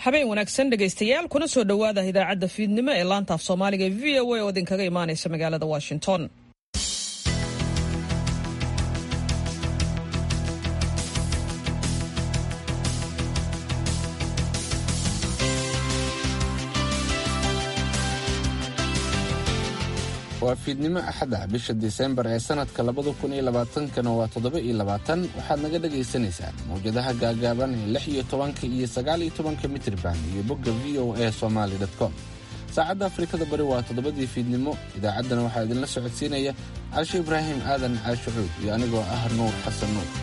habeen wanaagsan dhegaystayaal kuna soo dhowaada idaacadda fiidnimo ee laanta af soomaaliga e v o a oo idinkaga imaanaysa magaalada washington waa fiidnimo axada bisha disembar ee sanadka labada kun iyo labaatankana waa toddoba iyo labaatan waxaad naga dhagaysanaysaan mawjadaha gaagaaban ee lix iyo tobanka iyo sagaal iyo tobanka mitriban iyo bogga v o a somaali com saacadda afrikada bari waa toddobadii fiidnimo idaacaddana waxaa idinla socodsiinaya caasho ibraahim aadan caashucuud iyo anigoo ah nuur xasan nuur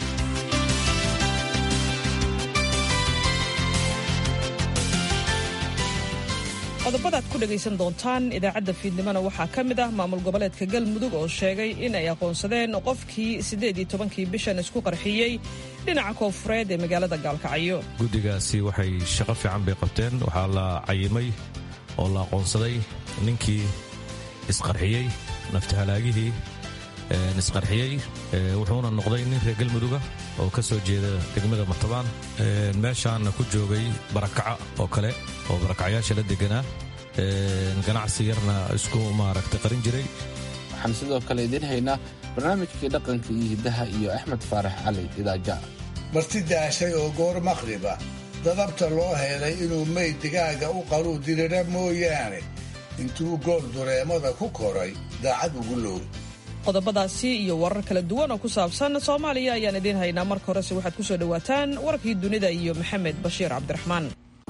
qodobadaad ku dhegaysan doontaan idaacadda fiidnimona waxaa ka mid ah maamul goboleedka galmudug oo sheegay in ay aqoonsadeen qofkii siddeed iyo tobankii bishan isku qarxiyey dhinaca koonfureed ee magaalada gaalkacyo guddigaasi waxay shaqo fiican bay qabteen waxaa la cayimay oo la aqoonsaday ninkii isqarxiyey naftahalaagihii isqarxiyey wuxuuna noqday nin reer galmuduga oo ka soo jeeda degmada matabaan meeshaana ku joogay barakaca oo kale oo barakacyaasha la deganaa ganacsi yarna isku maaragta qarin jiray waxaan sidoo kale idiin haynaa barnaamijkii dhaqanka iyo hiddaha iyo axmed faarax cali idaaja marti daashay oo goor maqhriba dadabta loo helay inuu meyd digaaga u qaluu dirira mooyaane intuu gool dureemada ku koray daacad ugu low qodobadaasi iyo warar kala duwan oo ku saabsan soomaaliya ayaan idiin haynaa marka horese waxaad ku soo dhowaataan warkii dunida iyo maxamed bashiir cabdiraxmaan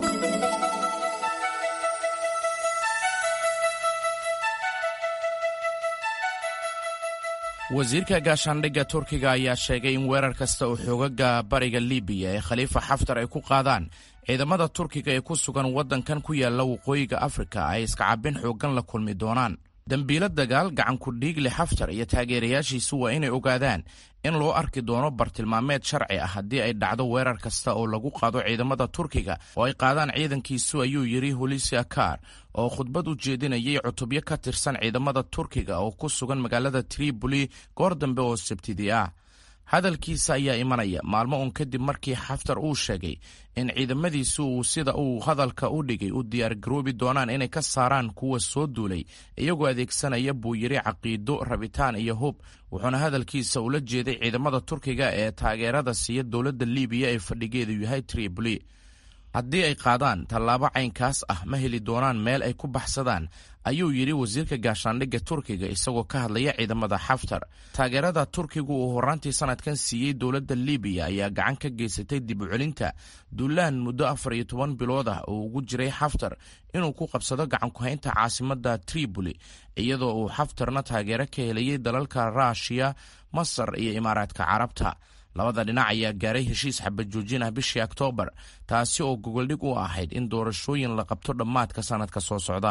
wasiirka gaashaandhigga turkiga ayaa sheegay in weerar kasta oo xoogaga bariga libiya ee khaliifa xaftar ay ku qaadaan ciidamada turkiga ee ku sugan waddankan ku yaalla waqooyiga afrika ay iskacabin xooggan la kulmi doonaan dembiilo dagaal gacanku dhiigle xaftar iyo taageerayaashiisu waa inay ogaadaan in loo arki doono bartilmaameed sharci ah haddii ay dhacdo weerar kasta oo lagu qaado ciidamada turkiga oo ay qaadaan ciidankiisu ayuu yidhi hulisia kar oo khudbad u jeedinayay cutubyo ka tirsan ciidamada turkiga oo ku sugan magaalada tripoli goor dambe oo sabtidii ah hadalkiisa ayaa imanaya maalmo uun kadib markii xaftar uu sheegay in ciidamadiisu uu sida uu hadalka u dhigay u diyaargaroobi doonaan inay ka saaraan kuwa soo duulay iyagoo adeegsanaya buu yidhi caqiido rabitaan iyo hub wuxuuna hadalkiisa ula jeeday ciidamada turkiga ee taageerada siiya dowladda libiya ee fadhigeedu yahay tripoli haddii ay qaadaan tallaabo caynkaas ah ma heli doonaan meel ay ku baxsadaan ayuu yidhi wasiirka gaashaandhigga turkiga isagoo ka hadlaya ciidamada xaftar taageerada turkigu uu horaantii sanadkan siiyey dowladda libiya ayaa gacan ka geysatay dib u celinta duulaan muddo afar iyo toban bilood ah oo ugu jiray xaftar inuu ku qabsado gacankuhaynta caasimadda tripoli iyadoo uu xaftarna taageero ka helayay dalalka ruushiya masar iyo imaaraadka carabta labada dhinac ayaa gaaray heshiis xabajoojin ah bishii oktoobar taasi oo gogoldhig u ahayd in doorashooyin la qabto dhammaadka sannadka soo socda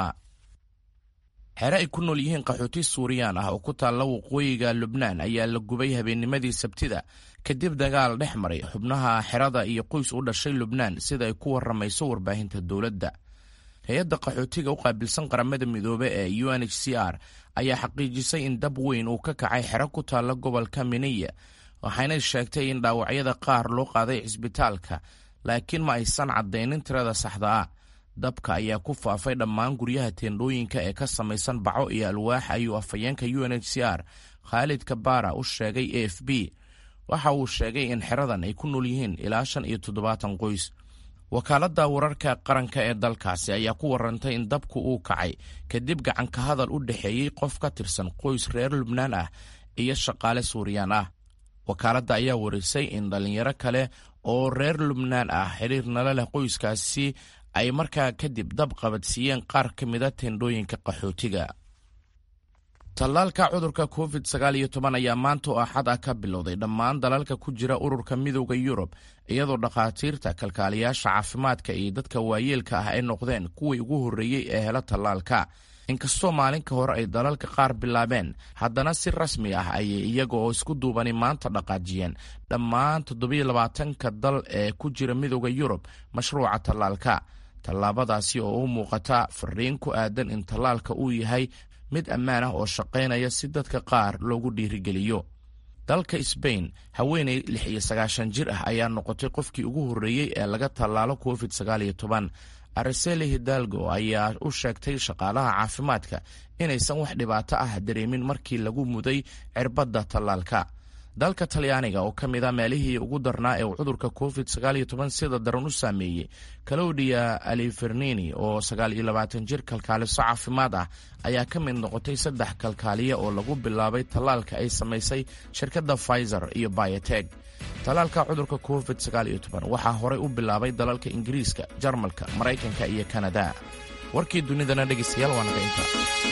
xere ay ku nool yihiin qaxooti suuriyaan ah oo ku taalla waqooyiga lubnaan ayaa la gubay habeennimadii sabtida kadib dagaal dhex maray xubnaha xerada iyo qoys u dhashay lubnaan sida ay ku warramayso warbaahinta dowladda hay-adda qaxootiga u qaabilsan qaramada midoobe ee u n h c r ayaa xaqiijisay in dab weyn uu ka kacay xero ku taalla gobolka miniya waxayna sheegtay in dhaawacyada qaar loo qaaday cisbitaalka laakiin ma aysan caddaynin tirada saxda ah dabka ayaa ku faafay dhammaan guryaha teendhooyinka ee ka samaysan baco iyo alwaax ayuu afhayeenka u n h c r khaalid kabara u sheegay a f b waxa uu sheegay in xeradan ay ku nool yihiin ilaa shan iyo toddobaatan qoys wakaaladda wararka qaranka ee dalkaasi ayaa ku warantay in dabku uu kacay kadib gacanka hadal u dhexeeyey qof ka tirsan qoys reer lubnaan ah iyo shaqaale suuriyaan ah wakaaladda ayaa warisay in dhallinyaro kale oo reer lubnaan ah xiriir nala leh qoyskaasi ay markaa kadib dab qabadsiiyeen qaar ka mida teendhooyinka qaxootiga tallaalka cudurka covid sagaal iyo toban ayaa maanta oo axad ah ka bilowday dhammaan dalalka ku jira ururka midooda yurub iyadoo dhakhaatiirta kalkaaliyaasha caafimaadka iyo dadka waayeelka ah ay noqdeen kuwii ugu horreeyey ee hela tallaalka inkastoo maalin ka hor ay dalalka qaar bilaabeen haddana si rasmi ah ayay iyaga oo isku duubani maanta dhaqaajiyeen dhammaan toddobiyo labaatanka dal ee ku jira midooda yurub mashruuca tallaalka tallaabadaasi oo u muuqata fariin ku aadan in tallaalka uu yahay mid ammaan ah oo shaqaynaya si dadka qaar loogu dhiirigeliyo dalka sbain haweeney lix iyo sagaashan jir ah ayaa noqotay qofkii ugu horreeyey ee laga tallaalo covid sagaal iyo toban ariseli hidalgo ayaa u sheegtay shaqaalaha caafimaadka inaysan wax dhibaato ah dareemin markii lagu muday cirbadda tallaalka dalka talyaaniga oo ka mid a meelihii ugu darnaa ee uu cudurka covid sagaal iyo toban sida daran u saameeyey calowdia alifernini oo sagaal iyo labaatan jir kalkaaliso caafimaad ah ayaa ka mid noqotay saddex kalkaaliya oo lagu bilaabay tallaalka ay samaysay shirkadda pfizer iyo bayoteg tallaalka cudurka covid sagaal iyo toban waxaa horey u bilaabay dalalka ingiriiska jarmalka maraykanka iyo kanada warkii dunidana dhegeystayaal waa naga inta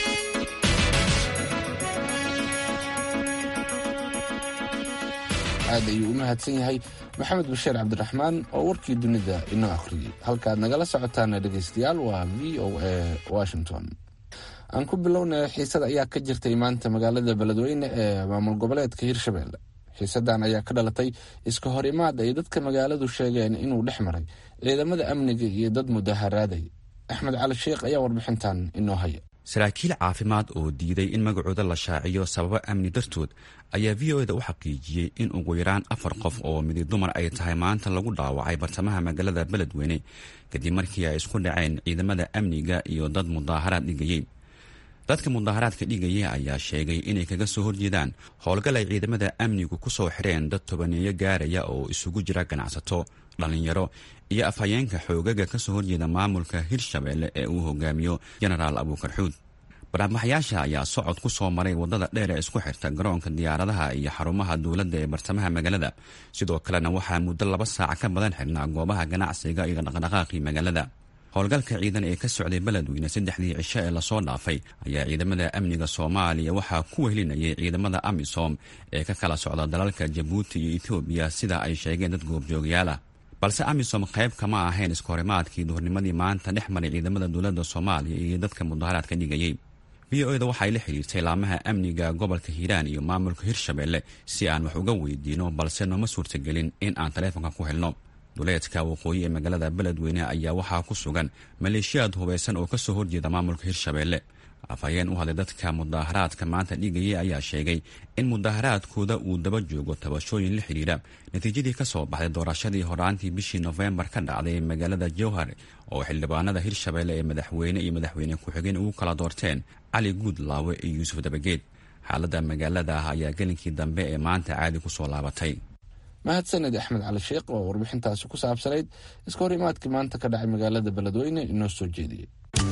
aad ayuu u mahadsan yahay maxamed bashiir cabdiraxmaan oo warkii dunida inoo akhriyey halkaad nagala socotaana dhegaystayaal waa v o a washington aan ku bilownay xiisada ayaa ka jirtay maanta magaalada beledweyne ee maamul goboleedka hirshabelle xiisadan ayaa ka dhalatay iska hor imaad ay dadka magaaladu sheegeen inuu dhex maray ciidamada amniga iyo dad mudaharaaday axmed cali sheikh ayaa warbixintan inoo haya saraakiil caafimaad oo diiday in magacooda la shaaciyo sababo amni dartood ayaa v o eda u xaqiijiyey in ugu yaraan afar qof oo midi dumar ay tahay maanta lagu dhaawacay bartamaha magaalada beledweyne kadib markii ay isku dhaceen ciidamada amniga iyo dad mudaaharaad dhigayey dadka mudaaharaadka dhigaya ayaa sheegay inay kaga soo horjeedaan howlgal ay ciidamada amnigu ku soo xireen dad tobaneeyo gaaraya oo isugu jira ganacsato dhallinyaro iyo afhayeenka xoogaga ka soo horjeeda maamulka hirshabelle ee uu hogaamiyo jenaraal abuukar xuud baraamaxyaasha ayaa socod ku soo maray waddada dheer ee isku xirta garoonka diyaaradaha iyo xarumaha dowladda ee bartamaha magaalada sidoo kalena waxaa muddo laba saac ka badan xidhnaa goobaha ganacsiga iyo dhaqdhaqaaqii magaalada howlgalka ciidan ee ka socday beledweyne saddexdii cisho ee lasoo dhaafay ayaa ciidamada amniga soomaaliya waxaa ku wehelinayay ciidamada amisom ee ka kala socda dalalka jabuuti iyo etoobiya sida ay sheegeen dad goobjoogayaal ah balse amisom qayb kama ahayn iskahorimaadkii duhurnimadii maanta dhex maray ciidamada dowladda soomaaliya iyo dadka mudaharaadka dhigayey v o eda waxay la xidhiirtay laamaha amniga gobolka hiiraan iyo maamulka hirshabelle si aan wax uga weydiino balse nooma suurtagelin in aan taleefonka ku helno duleedka waqooyi ee magaalada beledweyne ayaa waxaa ku sugan maleeshiyaad hubaysan oo kasoo horjeeda maamulka hirshabelle afhayeen u hadlay dadka mudaaharaadka maanta dhigayay ayaa sheegay in mudaaharaadkooda uu daba joogo tabashooyin la xidhiira natiijadii ka soo baxday doorashadii horaantii bishii nofembar ka dhacday magaalada jowhar oo xildhibaanada hirshabelle ee madaxweyne iyo madaxweyne ku-xigeen ugu kala doorteen cali guudlaawe iyo yuusuf dabageed xaaladda magaalada ah ayaa gelinkii dambe ee maanta caadi ku soo laabatay mahadsaned axmed cali sheikh oo warbixintaasi ku saabsanayd iska hor imaadkii maanta ka dhacay magaalada beledweyne inoo soo jeediyey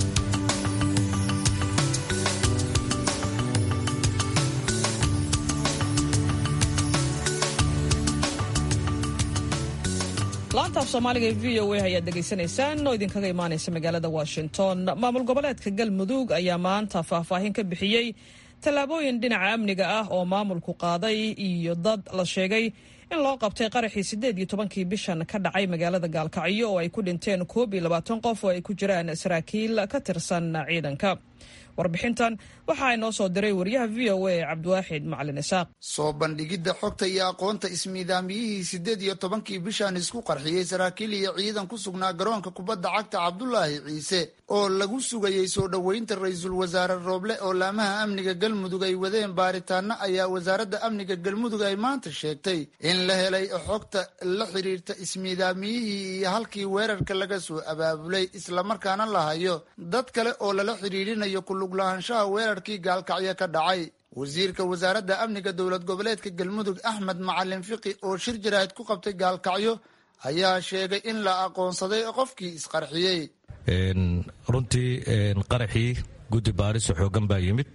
laanta af soomaaliga ee v o a ayaad dhegaysanaysaan oo idinkaga imaanaysa magaalada washington maamul goboleedka galmudug ayaa maanta faahfaahin ka bixiyey tallaabooyin dhinaca amniga ah oo maamulku qaaday iyo dad la sheegay in loo qabtay qaraxii siddeed iyo tobankii bishan ka dhacay magaalada gaalkacyo oo ay ku dhinteen koob iyo labaatan qof oo ay ku jiraan saraakiil ka tirsan ciidanka warbixintan waxaa inoo soo diray wariyaha v o a cabdiwaaxid macalin isaaq soo bandhigidda xogta iyo aqoonta ismiidaamiyihii siddeed iyo tobankii bishan isku qarxiyey saraakiil iyo ciidan ku sugnaa garoonka kubadda cagta cabdulaahi ciise oo lagu sugayey soo dhoweynta ra-iisul wasaare rooble oo laamaha amniga galmudug ay wadeen baaritaano ayaa wasaaradda amniga galmudug ay maanta sheegtay in la helay xogta la xidhiirta ismiidaamiyihii iyo halkii weerarka laga soo abaabulay islamarkaana la hayo dad kale oo lala xidhiirinayo kuluglahaanshaha weerarkii gaalkacyo ka dhacay wasiirka wasaaradda amniga dowlad goboleedka galmudug axmed macalin fiqi oo shir jaraahid ku qabtay gaalkacyo ayaa sheegay in la aqoonsaday qofkii isqarxiyey runtii qaraxii guddi baariso xoogan baa yimid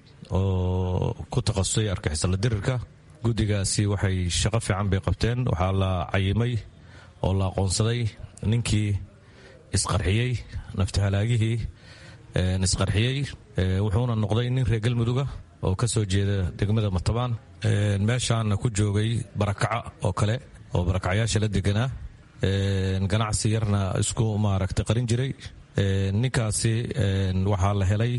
oo ku takhasusay argixisala dirirka guddigaasi waxay shaqo fiican bay qabteen waxaa la cayimay oo la aqoonsaday ninkii isqarxiyey naftahalaagihii isqarxiyey wuxuuna noqday nin reer galmuduga oo ka soo jeeda degmada matabaan meeshaana ku joogay barakaca oo kale oo barakacyaasha la deganaa ganacsi yarna isku maaragtay qarin jiray ninkaasi waxaa la helay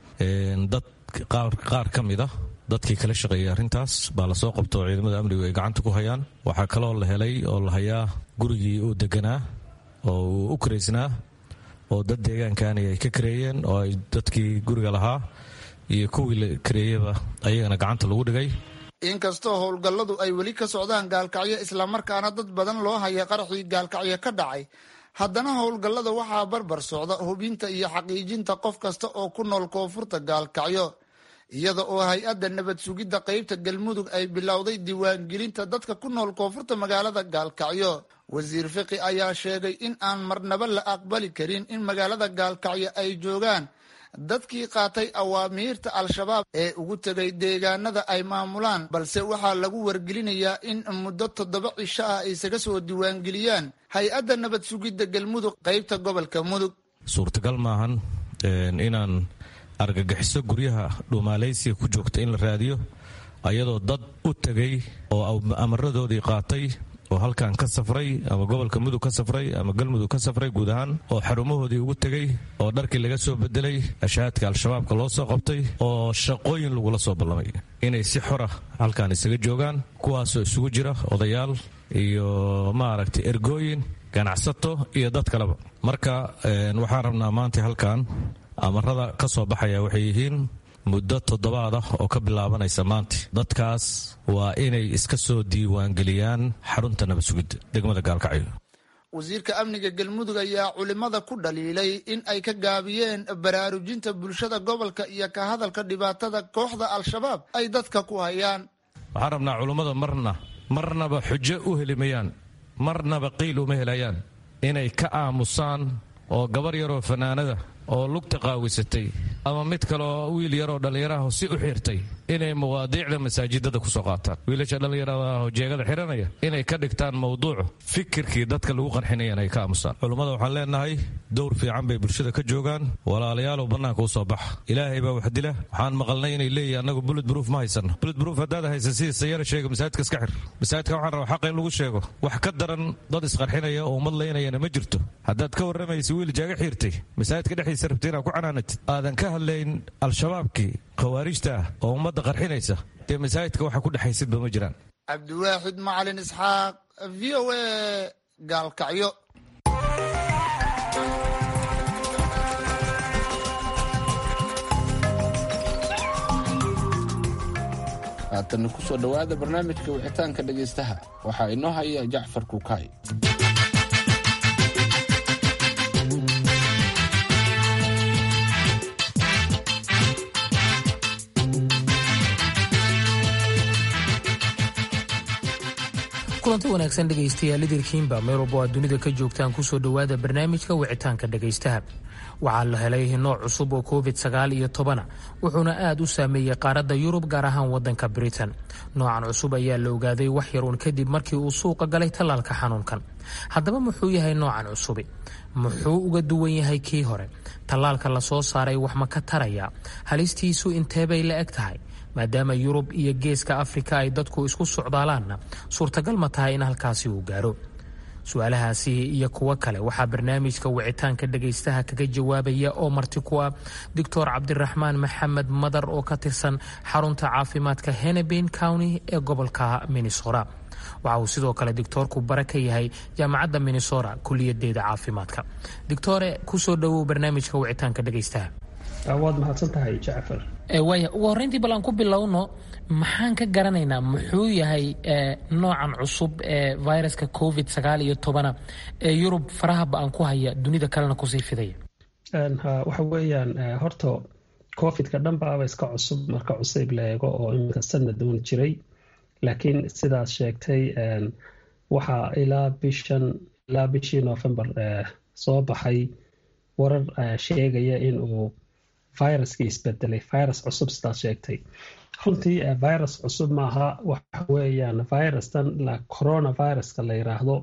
dad qaar ka mid a dadkii kala shaqeeyay arrintaas baa lasoo qabto oo ciidamada amnigu ay gacanta ku hayaan waxaa kaloo la helay oo la hayaa gurigii uu deganaa oo uu u karaysnaa oo dad deegaankani ay ka kareeyeen oo ay dadkii guriga lahaa iyo kuwii la kareeyaba ayagana gacanta lagu dhigay inkastoo howlgalladu ay weli ka socdaan gaalkacyo islamarkaana dad badan loo haya qaraxii gaalkacyo ka dhacay haddana howlgallada waxaa barbar socda hubinta iyo xaqiijinta qof kasta oo ku nool koonfurta gaalkacyo iyada oo hay-adda nabad sugidda qeybta galmudug ay bilowday diiwaangelinta dadka ku nool koonfurta magaalada gaalkacyo wasiir fiqi ayaa sheegay in aan marnaba la aqbali karin in magaalada gaalkacyo ay joogaan dadkii qaatay awaamiirta al-shabaab ee ugu tegay deegaanada ay maamulaan balse waxaa lagu wargelinayaa in muddo toddoba cisho ah isaga soo diiwaangeliyaan hay-adda nabad sugidda galmudug qeybta gobolka mudug suurtagal maahan inaan argagixiso guryaha dhuumaalaysiga ku joogta in la raadiyo ayadoo dad u tegay oo amaradoodii qaatay oo halkan ka safray ama gobolka mudug ka safray ama galmudug ka safray guud ahaan oo xarumahoodii ugu tegey oo dharkii laga soo bedelay ashahaadka al-shabaabka loo soo qabtay oo shaqooyin lagula soo ballamay inay si xora halkan isaga joogaan kuwaasoo isugu jira odayaal iyo maaragtay ergooyin ganacsato iyo dad kaleba marka waxaan rabnaa maanta halkan amarada ka soo baxaya waxay yihiin muddo toddobaad ah oo ka bilaabanaysa maanta dadkaas waa inay iska soo diiwaangeliyaan xarunta nabad sugidda degmada gaalkacyo wasiirka amniga galmudug ayaa culimada ku dhaliilay in ay ka gaabiyeen baraarujinta bulshada gobolka iyo ka hadalka dhibaatada kooxda al-shabaab ay dadka ku hayaan waxaan rabnaa culummada marna marnaba xujo u helimayaan marnaba qiil uma helayaan inay ka aamusaan oo gabar yaroo fanaanada oo lugta qaawisatay ama mid kaleoo wiil yaroo dhallinyaraho si u xirtay inay mawaadiicda masaajidada kusoo qaataan wiilasha dhallinyaradaho jeegada xiranaya inay ka dhigtaan mawduucu fikirkii dadka lagu qarxinayan ay ka aamusaan culummada waxaan leenahay dowr fiican bay bulshada ka joogaan walaalayaalow bannaanka u soo baxa ilaahay baa wax dila waxaan maqalnay inay leeyihin annagu bullet bruuf ma haysano bullet bruuf haddaad haysan sidii sayara sheega masaajidka iska xir masaajidka waxaan rabaa xaqa in lagu sheego wax ka daran dad isqarxinaya oo ummad laynayana ma jirto haddaad ka warramaysa wiil jaaga xiirtay masaajidka dhexdiisa rabta inaad ku canaanatid aadan ka hadlayn al-shabaabkii khawaarijta ah oo ummadda qarxinaysa dee masaajidka waxa ku dhexaysidba ma jiraan cabdiwaaxid macalin isxaaq v o a gaalkacyo haatana ku soo dhowaada barnaamijka wicitaanka dhegaystaha waxaa inoo haya jacfar kukaay kulanti wanaagsan dhegaystayaal idirkiinba meel walbo aad dunida ka joogtaan kusoo dhowaada barnaamijka wicitaanka dhegaystaha waxaa la helay nooc cusub oo covid sagaal iyo tobana wuxuuna aad u saameeyey qaaradda yurub gaar ahaan wadanka britain noocan cusub ayaa la ogaaday wax yaruun kadib markii uu suuqa galay tallaalka xanuunkan haddaba muxuu yahay noocan cusubi muxuu uga duwan yahay kii hore tallaalka lasoo saaray wax ma ka taraya halistiisu inteebay la eg tahay maadaama yurub iyo geeska afrika ay dadku isku socdaalaanna suurtagal ma tahay in halkaasi uu gaaro su-aalahaasi iyo kuwo kale waxaa barnaamijka wicitaanka dhegaystaha kaga jawaabaya oo marti ku ah doctor cabdiraxmaan maxamed madar oo ka tirsan xarunta caafimaadka henebin county ee gobolka minnesota waxa uu sidoo kale doctoorku bare ka yahay jaamacadda minnesota kuliyadeeda caafimaadka doctore kusoo dhowow barnaamijka wicitaanka dhegaystaha waad mahadsan tahay jacfar waaya ugu horreyntii bal aan ku bilowno maxaan ka garanaynaa muxuu yahay noocan cusub ee viruska covid sagaal iyo tobana ee yurub faraha ba-an ku haya dunida kalena kusii fidaya waxa weeyaan horta covidka dhanbaaba iska cusub marka cusayb la eego oo iminka sanad uun jiray laakiin sidaas sheegtay waxaa ilaa bishan ilaa bishii november soo baxay warar sheegaya inuu viruskii isbedelay virus cusub sidaas sheegtay runtii virus cusub maaha waxa weeyaan virustan la coronaviruska la yiraahdo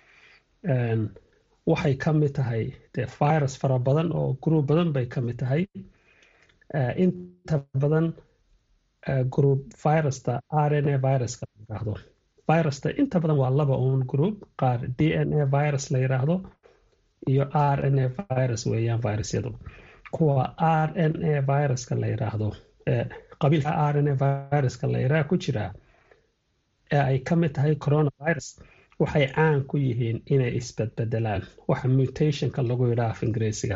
waxay ka mid tahay de virus fara badan oo group badan bay ka mid tahay inta badan group virusta r n a viruska la yiraahdo virusta inta badan waa laba un group qaar d n a virus la yiraahdo iyo r n a virus weeyaan virusyadu kuwa r n a viruska la yiraahdo qabiilka r n a viruska la yiraah ku jiraa ee ay ka mid tahay coronavirus waxay caan ku yihiin inay isbedbedelaan waxa mutationka lagu yidhaha af ingiriisiga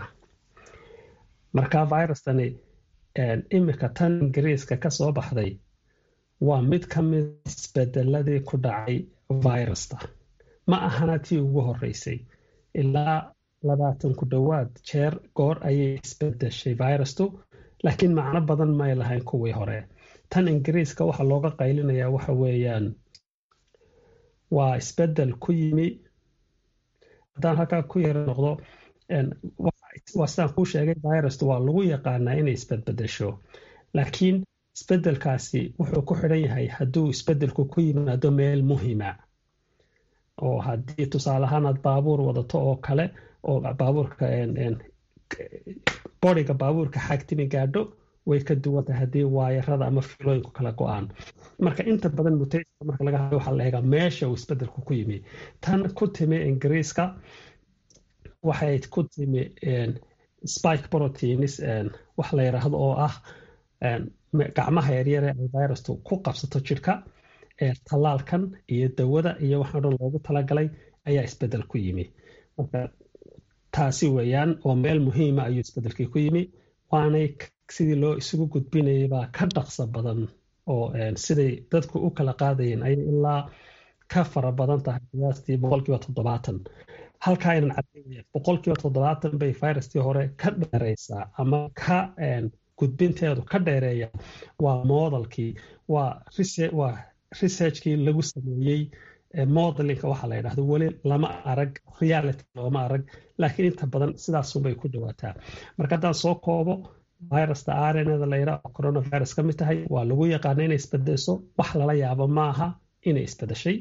marka virustani imika tan ingiriiska kasoo baxday waa mid ka mid isbedeladii ku dhacay virusta ma ahana tii ugu horeysay ilaa labaatan ku dhowaad jeer goor ayay isbedeshay virustu laakiin macno badan may lahayn kuwii hore tan ingiriiska waxaa looga qaylinayaa waxa weeyaan waa isbedel ku yimi haddaan halkaa ku yara noqdo waa sidaan kuu sheegay virustu waa lagu yaqaanaa inay isbedbedesho laakiin isbedelkaasi wuxuu ku xidhan yahay hadduu isbedelku ku yimaado meel muhima oo haddii tusaale ahaan aad baabuur wadato oo kale oo baabuurka boriga baabuurka xagtimi gaadho way ka duwan tahay haddii waayarada ama filooyinku kala go-aan marka inta badan mutation marka laga hadlo waxaa la eegaa meesha uu isbedelku ku yimi tan ku timi ingiriiska waxay ku timi spike proteins wax la yiraahdo oo ah gacmaha yaryare ay virustu ku qabsato jidhka tallaalkan iyo dawada iyo waxaa dhan loogu talagalay ayaa isbedel ku yimi marka taasi weeyaan oo meel muhiima ayuu isbedelkii ku yimi waanay sidii loo isugu gudbinayay baa ka dhaqso badan oo siday dadku u kala qaadayeen ayay ilaa ka fara badan tahay qiyaastii boqolkiiba toddobaatan halkaa aynan cadeynaya boqolkiiba toddobaatan bay viruskii hore ka dheereysaa ama ka gudbinteedu ka dheereeya waa modelkii waa waa researchkii lagu sameeyey modelinka waxaa la yidhahdo weli lama arag reality looma arag laakiin inta badan sidaasunbay ku dhawaataa marka haddaan soo koobo virusta rnada la yidhaha oo coronavirus ka mid tahay waa lagu yaqaana inay isbedesho wax lala yaabo maaha inay isbedeshay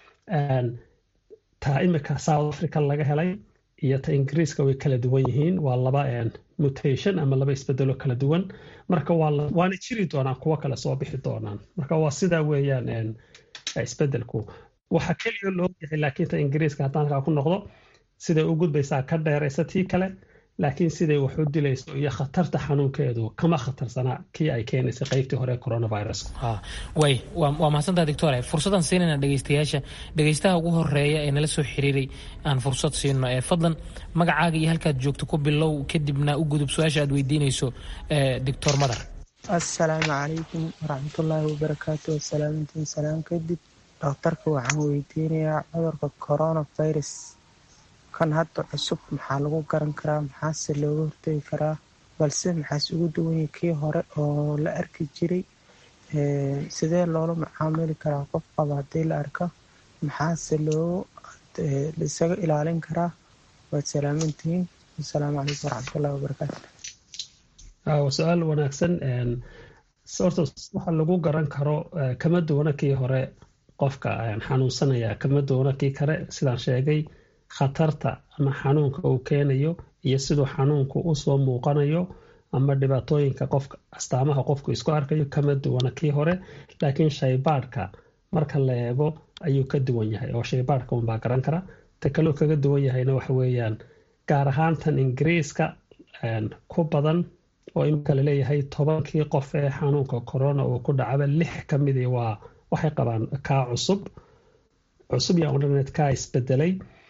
taa imika south africa laga helay iyo ta ingiriiska way kala duwan yihiin waa laba mutation ama laba isbedelo kala duwan marka waana jiri doonaan kuwo kale soo bixi doonaan marka waa sidaa weeyaan isbedelku waxa keliya loo yahay laakiin ta ingiriiska haddaan halkaa ku noqdo siday u gudbaysaa ka dheeraysa tii kale laakiin siday wax u dilayso iyo khatarta xanuunkeedu kama khatarsana kii ay keenaysay qaybtii hore coronavirus way waa mahadsantaa doctore fursadaan siinayna dhegeystayaasha dhegeystaha ugu horeeya ee nala soo xiriiray aan fursad siino ee fadlan magacaaga iyo halkaad joogto ku bilow kadibna u gudub su-aasha aad weydiinayso doctor madar assalaamu calaykum waraxmatullaahi wabarakaatu wasalaamintiin salaam kadib dhakhtarka waxaan weydiinayaa cudurka coronavirus kan hadda cusub maxaa lagu garan karaa maxaase looga hortegi karaa balse maxaase ugu duwanya kii hore oo la arki jiray sidee loola macaamili karaa qof qaba haddii la arko maxaase loo isaga ilaalin karaa waad salaamantihiin asalaamu calaykum waraxmatullahi wabarakaatu waa su-aal wanaagsan horta waxa lagu garan karo kama duwana kii hore qofka xanuunsanaya kama duwana kii kale sidaan sheegay khatarta ama xanuunka uu keenayo iyo siduu xanuunku usoo muuqanayo ama dhibaatooyinka qofka astaamaha qofku isku arkayo kama duwana kii hore laakiin shaybaadhka marka la eego ayuu ka duwan yahay oo shaybaadhka unbaa garan kara ta kaloo kaga duwan yahayna waxa weeyaan gaar ahaan tan ingiriiska ku badan oo imika laleeyahay tobankii qof ee xanuunka corona uu ku dhacaba lix ka midii waa waxay qabaan kaa cusub cusub yaa odhaneed kaa isbedelay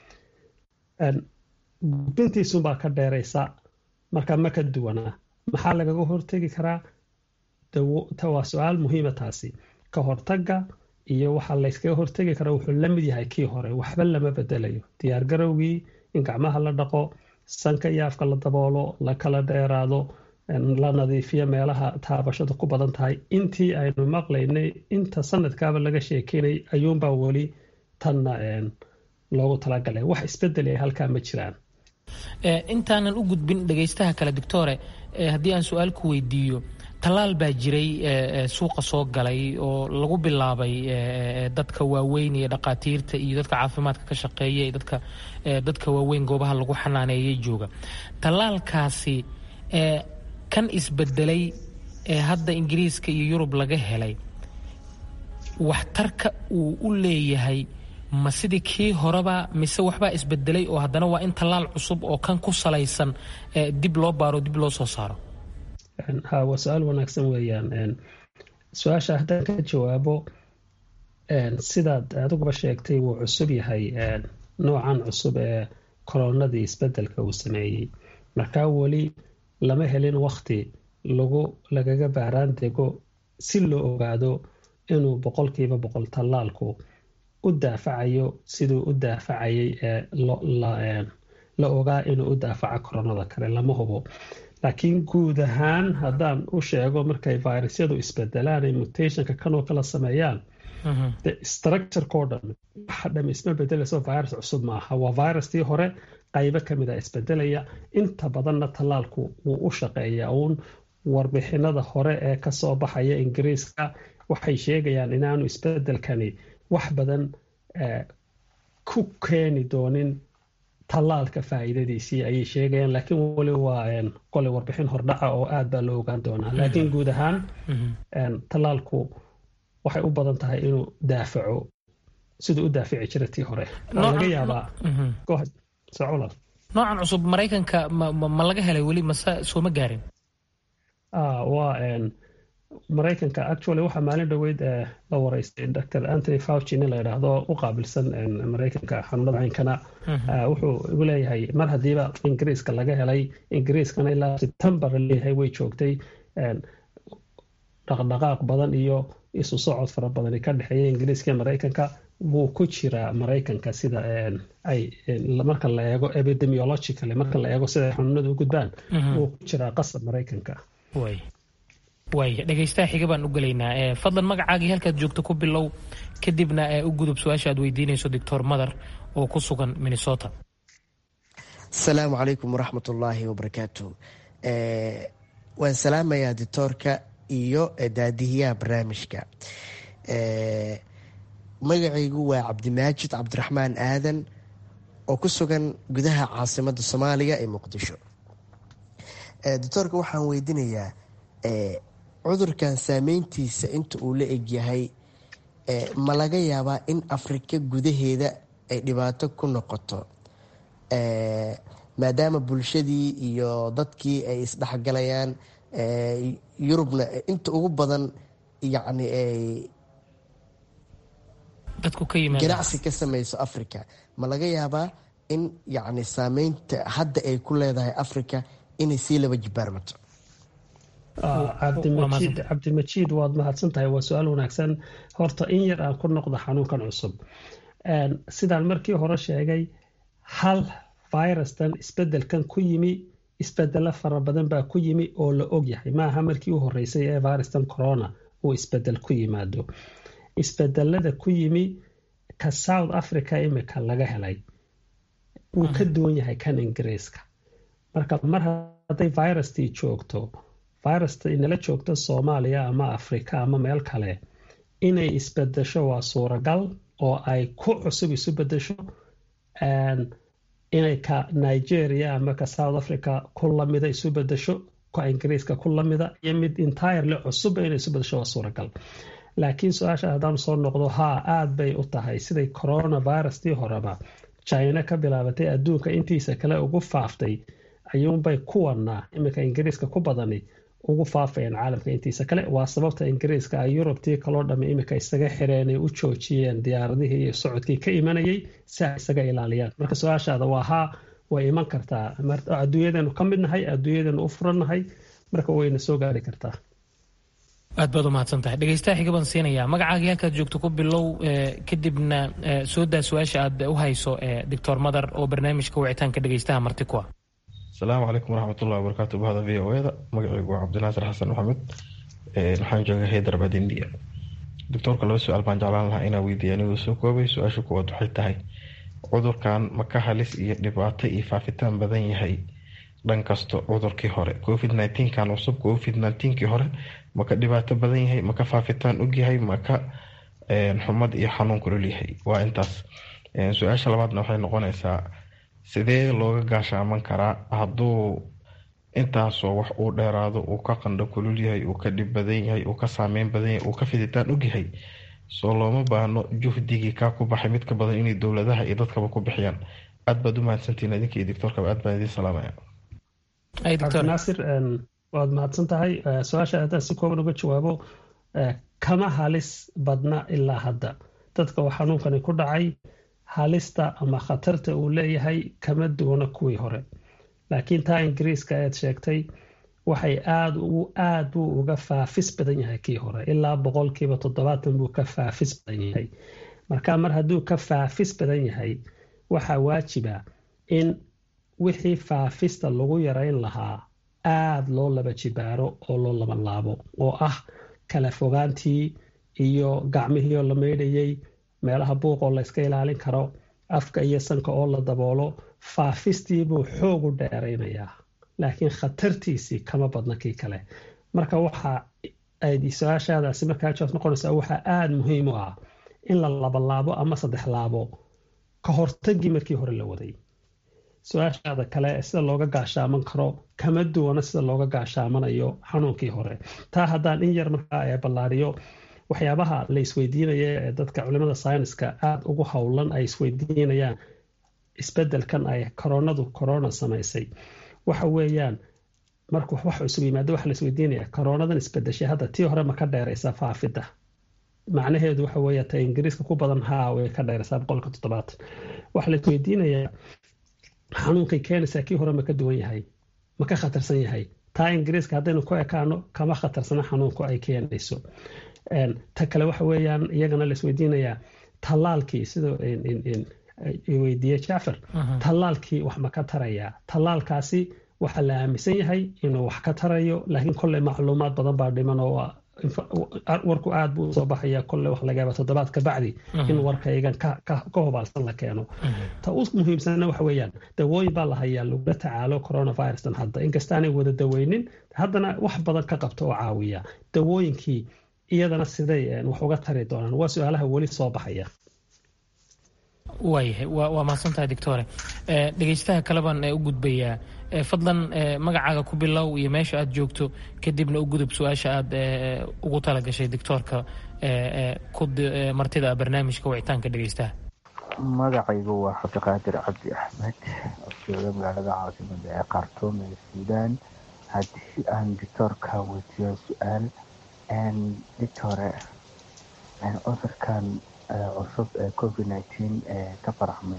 gudbintiisunbaa ka dheeraysa marka ma ka duwanaa maxaa lagaga hortegi karaa waa su-aal muhiima taasi ka hortaga iyo waxaa layskaga hortegi karaa wuxuu la mid yahay kii hore waxba lama bedelayo diyaargarowgii in gacmaha la dhaqo sanka iyo afka la daboolo la kala dheeraado la nadiifiyo meelaha taabashada ku badan tahay intii aynu maqlaynay inta sanadkaaba laga sheekeynay ayuunbaa weli tanna loogu talagalay wax isbedel ay halkaa ma jiraan intaanan u gudbin dhegaystaha kale doctore haddii aan su-aal ku weydiiyo tallaal baa jiray suuqa soo galay oo lagu bilaabay dadka waaweyn iyo dhaqaatiirta iyo dadka caafimaadka ka shaqeeya iyo dadka dadka waaweyn goobaha lagu xanaaneeyay jooga tallaalkaasi kan isbedelay ee hadda ingiriiska iyo yurub laga helay waxtarka uu u leeyahay ma sidii kii horeba mise waxbaa isbedelay oo haddana waa in tallaal cusub oo kan ku salaysan dib loo baaro dib loo soo saaro ha waa su-aal wanaagsan weeyaan su-aasha haddaan ka jawaabo sidaad adiguba sheegtay wuu cusub yahay noocan cusub ee koronadii isbedelka uu sameeyey markaa weli lama helin wakti lagu lagaga baaraan dego si loo ogaado inuu boqolkiiba boqol tallaalku u daafacayo siduu u daafacayay la ogaa inuu u daafaco koronada kale lama hubo laakiin guud ahaan haddaan u sheego markay virusyadu isbedelaan ay mutationka kanoo kala sameeyaan de structureko dhan waxa dham isma bedelayso virus cusub maaha waa virustii hore qaybo kamid a isbedelaya inta badanna tallaalku wuu u shaqeeyaa uun warbixinada hore ee kasoo baxaya ingiriiska waxay sheegayaan inaanu isbedelkani wax badan ku keeni doonin tallaalka faa'iidadiisii ayay sheegayaan laakiin weli waa qole warbixin hordhaca oo aad baa loo ogaan doonaa laakiin guud ahaan tallaalku waxay u badan tahay inuu daafaco siduu u daafici jira tii hore waa laga yaabaa noocan cusub maraykanka ma laga helay weli mase sooma gaarin waa maraykanka actually waxaa maalin dhoweyd la wareystay dr anthony fauci nin la yidhaahdo u qaabilsan maraykanka xanuunada caynkana wuxuu igu leeyahay mar haddiiba ingiriiska laga helay ingiriiskana ilaa september leeyahay way joogtay dhaqdhaqaaq badan iyo isu socod fara badani ka dhexeeya ingiriiska iyo maraykanka wuu ku jiraa maraykanka sida ay marka la eego epidemiologically marka la eego sida xanuunada u gudbaan wuu ku jiraa qasab maraykanka waaya dhegaystaha xiga baan u gelaynaa fadlan magacaagii halkaad joogto ku bilow kadibna u gudub su-aasha aad weydiinayso doctor madar oo ku sugan minnesota asalaamu calaykum waraxmat ullaahi wabarakaatu waan salaamayaa doctoorka iyo daadihiyaha barnaamijka magacaygu waa cabdimaajid cabdiraxmaan aadan oo ku sugan gudaha caasimada soomaaliya ee muqdisho doctoorka waxaan weydiinayaa cudurkan saameyntiisa inta uu la egyahay ma laga yaabaa in afrika gudaheeda ay dhibaato ku noqoto maadaama bulshadii iyo dadkii ay isdhexgalayaan yurubna inta ugu badan yacni ay ganacsi ka samayso africa ma laga yaabaa in yacni saameynta hadda ay ku leedahay africa inay sii laba jibaarmato cabdimajiid cabdimajiid waad mahadsan tahay waa su-aal wanaagsan horta in yar aan ku noqdo xanuunkan cusub sidaan markii hore sheegay hal virustan isbedelkan ku yimi isbedelo fara badan baa ku yimi oo la ogyahay maaha markii u horeysay ee virustan corona uu isbedel ku yimaado isbedelada ku yimi ka south africa imika laga helay wuu ka duwan yahay kan ingiriiska marka mar hadday virustii joogto virusta inala joogto soomaaliya ama afrika ama meel kale inay isbedesho waa suuragal oo ay ku cusub isu bedesho inay ka nigeria ama ka south africa ku lamida isu bedesho ka ingiriiska ku lamida iyo mid entirely cusub inay isu bedesho waa suuragal laakiin su-aasha haddaan soo noqdo haa aad bay u tahay siday coronavirustii horeba china ka bilaabatay adduunka intiisa kale ugu faaftay ayuunbay kuwanaa iminka ingiriiska ku badani ugu faafayaan caalamka intiisa kale waa sababta ingiriiska ay yurubtii kaloo dhamme iminka isaga xireen ay u joojiyeen diyaaradihii iyo socodkii ka imanayay si ay isaga ilaaliyaan marka su-aashaada waa haa way iman kartaa adduunyadanu ka mid nahay adduunyadanu u furannahay marka wayna soo gaari kartaa aad baad u mahadsan tahay dhegeystaha xiga baan siinayaa magacaagii halkaad joogto ku bilow kadibna soo daa su-aasha aad u hayso doctor madar oo barnaamijka wicitaanka dhegeystaha marti ku ah asalaamu calaykum waraxmatullahi wabarakaatu bahda v o eda magacaygu waa cabdinaasir xasan maxamed waxaan jooga haydarabad india doctoorka laba su-aal baan jeclaan lahaa inaa weydiiya anigoo soo koobay su-aasha kuwaad waxay tahay cudurkan ma ka halis iyo dhibaato iyo faafitaan badan yahay dhan kasto cudurkii hore covid kan cusub covid kii hore ma ka dhibaato badan yahay ma ka faafitaan ogyahay ma ka xumad iyo xanuun kulolyahay waa intaas su-aasha labaadna waxay noqonaysaa sidee looga gaashaaman karaa hadduu intaasoo wax uu dheeraado uu ka qandho kulul yahay uu ka dhib badan yahay uu ka saameyn badan yahay uu ka fiditaan ogyahay soo looma baahno juhdigii kaa ku baxay mid ka badan inay dowladaha iyo dadkaba ku bixiyaan aad baad u mahadsantihiin idinka iyo doctoorkaba aad baan idiin salaamaya cabdinaasir waad mahadsan tahay su-aasha haddaan si kooban uga jawaabo kama halis badna ilaa hadda dadka oo xanuunkani ku dhacay halista ama khatarta uu leeyahay kama duwana kuwii hore laakiin taa ingiriiska aad sheegtay waxay aad aad buu uga faafis badan yahay kii hore ilaa boqolkiiba toddobaatan buu ka faafis badan yahay marka mar hadduu ka faafis badan yahay waxaa waajiba in wixii faafista lagu yarayn lahaa aad loo laba jibaaro oo loo laba laabo oo ah kala fogaantii iyo gacmihii oo la maydhayay meelaha buuqoo la yska ilaalin karo afka iyo sanka oo la daboolo faafistii buu xoog u dheeraynayaa laakiin khatartiisii kama badna kii kale marka waxa ay su-aashaadaasi markaa jawaab noqonaysaa waxaa aada muhiim u ah in la labalaabo ama saddex laabo ka hortagii markii hore la waday su-aashaada kale sida looga gaashaaman karo kama duwana sida looga gaashaamanayo xanuunkii hore taa haddaan in yar markaa ballaariyo waxyaabaha la isweydiinaya ee dadka culimada sayniska aada ugu howlan ay isweydiinayaan isbedelkan ay koronadu corona samaysay waxa weeyaan markuu wax cusub yimaado waxa la isweydiinaya koronadan isbedeshay hadda tii hore ma ka dheeraysaa faafidda macnaheedu waxa weeye ta ingiriiska ku badan haa way ka dheeraysaa boqolka toddobaatan waxaa la isweydiinayaa xanuunkay keenaysaa kii hore ma ka duwan yahay ma ka khatarsan yahay taa ingiriiska haddaynu ku ekaano kama khatarsana xanuunku ay keenayso ta kale waxa weeyaan iyagana la isweydiinayaa tallaalkii sida weydiiye jacfar tallaalkii wax ma ka tarayaa tallaalkaasi waxaa la aaminsan yahay inuu wax ka tarayo laakiin kolley macluumaad badan baa dhiman oo warku aad buu soo baxaya kolley wax laga yaaba toddobaad ka bacdi in warkaygan ka hubaalsan la keeno ta u muhiimsanna waxa weeyaan dawooyin baa la hayaa lagula tacaalo coronavirustan hadda inkastaanay wada daweynin haddana wax badan ka qabto oo caawiya dawooyinkii iyadana siday wax uga tari doonaan waa su-aalaha weli soo baxaya waayahay waa mahadsantahay doctore dhegeystaha kale baan u gudbayaa fadlan magacaaga ku bilow iyo meesha aad joogto kadibna u gudub su-aasha aad ugu talagashay doctoorka martida barnaamijka wicitaanka dhegeystaha magacaygu waa cabdiqaadir cabdi axmed oo jooga magaalada caasimada ee khartoum ee suudaan haddii aan doctoorka weydiiyo su-aal doctore cudurkan cusub ee covid nineteen ee ka faraxmay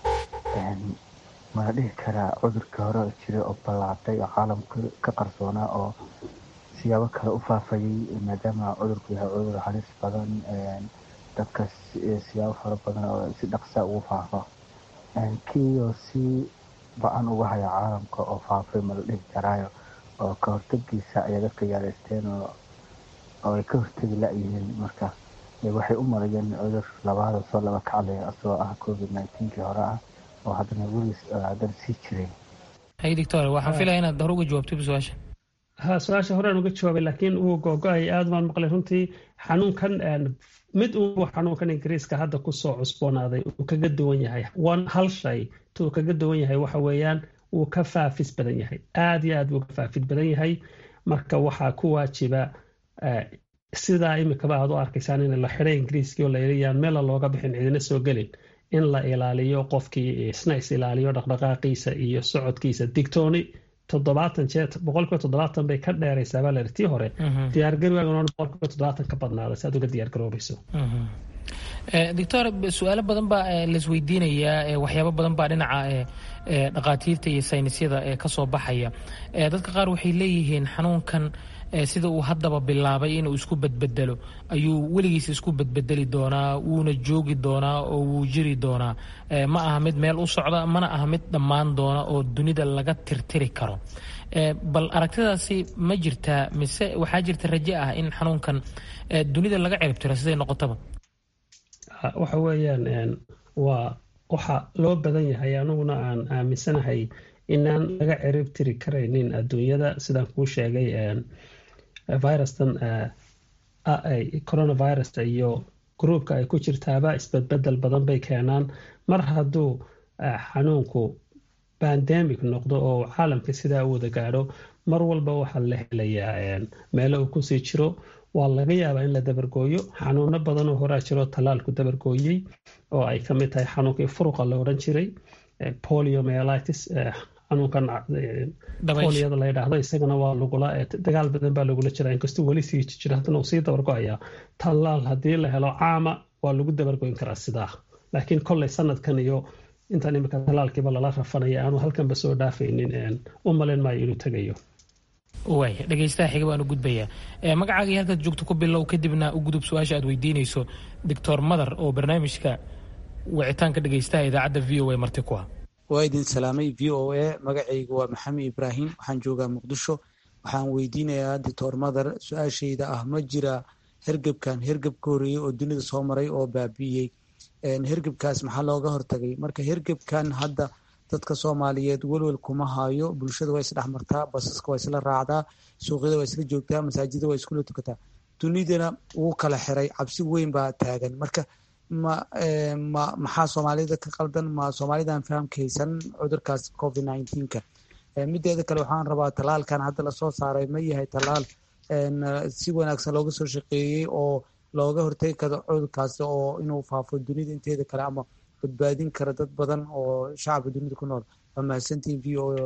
mala dhihi karaa cudurkii hore jiray oo ballaatay oo caalamka ka qarsoonaa oo siyaabo kale u faafayay maadaama cudurku yahay cudur halis badan dadka siyaabo fara badan oo si dhaqsa ugu faafa kiioo si ba-an uga haya caalamka oo faafay mala dhihi karaayo oo ka hortagiisa ayaa dadka yaaraysteen oo ay ka hortegi la-yihiin marka waxay u marayeen cudur labaada soo laba kaclaya asagoo ah covid nineteenkii hore ah oo haddana weliis haddana sii jiray hay doctor waxaan filaya inaad hore uga jawaabtay su-aasha ha su-aasha horean uga jawaabay laakiin uu googo-ay aad baan maqlay runtii xanuunkan mid uu xanuunkan ingiriiska hadda kusoo cusboonaaday uu kaga duwan yahay one hal shay tuu kaga duwan yahay waxa weeyaan wuu ka faafis badan yahay aad iyo aad buu ka faafid badan yahay marka waxaa ku waajiba sidaa imikaba aad u arkaysaan in la xiday ingiriiskii oo la yiriyaan meela looga bixin cidina soo gelin in la ilaaliyo qofkii isna is ilaaliyo dhaqdhaqaaqiisa iyo socodkiisa digtooni toddobaatan jeer boqolkiiba toddobaatan bay ka dheeraysaa baa la tii hore diyaargarowaagan boqolkiiba toddobaatan ka badnaada si aad uga diyaargaroobayso doctor su-aalo badan baa laisweydiinayaa waxyaabo badan baa dhinaca dhaqaatiirta iyo saynisyada kasoo baxaya dadka qaar waxay leeyihiin xanuunkan sida uu haddaba bilaabay inuu isku bedbedelo ayuu weligiis isku bedbedeli doonaa wuuna joogi doonaa oo wuu jiri doonaa ma aha mid meel u socda mana aha mid dhammaan doona oo dunida laga tirtiri karo bal aragtidaasi ma jirtaa mise waxaa jirta raje ah in xanuunkan dunida laga ciribtiro siday noqotaba waxa weeyaan waa waxa loo badan yahay aniguna aan aaminsanahay inaan laga cirib tiri karaynin adduunyada sidaan kuu sheegay virustan coronavirus iyo gruubka ay ku jirtaaba isbedbedel badan bay keenaan mar hadduu xanuunku bandemic noqdo oo caalamka sidaa u wada gaadho mar walba waxaa la helayaa meelo uu kusii jiro waa laga yaabaa in la dabargooyo xanuuno badan oo horaa jiro tallaalku dabargooyey oo ay ka mid tahay xanuunkii furuqa la odhan jiray poliomelitis xanuunkan poliyada la yidhaahdo isagana waa lagula dagaal badan baa lagula jira inkastuu weli sii jira haddana uu sii dabargo-ayaa tallaal haddii la helo caama waa lagu dabargoyn karaa sidaa laakiin kolley sanadkan iyo intaan imika tallaalkiiba lala rafanaya aanu halkanba soo dhaafaynin u malin maayo inuu tegayo waaya dhegeystaha xiga baan u gudbayaa magacaaga iyo halkaad joogto ku bilow kadibna u gudub su-aasha aad weydiinayso doctor madar oo barnaamijka wicitaanka dhegeystaha idaacadda v o a marti ku ah waa idin salaamay v o a magacaygu waa maxamed ibraahim waxaan joogaa muqdisho waxaan weydiinayaa doctor madar su-aashayda ah ma jira hergebkan hergeb ka horeeyey oo dunida soo maray oo baabi'iyey hergebkaas maxaa looga hortagay marka hergebkan hadda dadka soomaaliyeed welwel kuma hayo bulshada waa isdhex martaa basaska waa isla raacdaa suuqyada waa isla joogtaa masaajida waa iskula tukataa dunidana wuu kala xiray cabsi weyn baa taagan marka ma ma maxaa soomaalida ka qaldan ma soomaalidan fahamka haysan cudurkaas covid nineteenka mideeda kale waxaan rabaa tallaalkan hadda lasoo saaray ma yahay tallaal si wanaagsan looga soo shaqeeyey oo looga hortegi karo cudurkaasi oo inuu faafo dunida inteeda kale ama badbaadin kara dad badan oo shacabka dunida ku nool waa mahadsantiin v o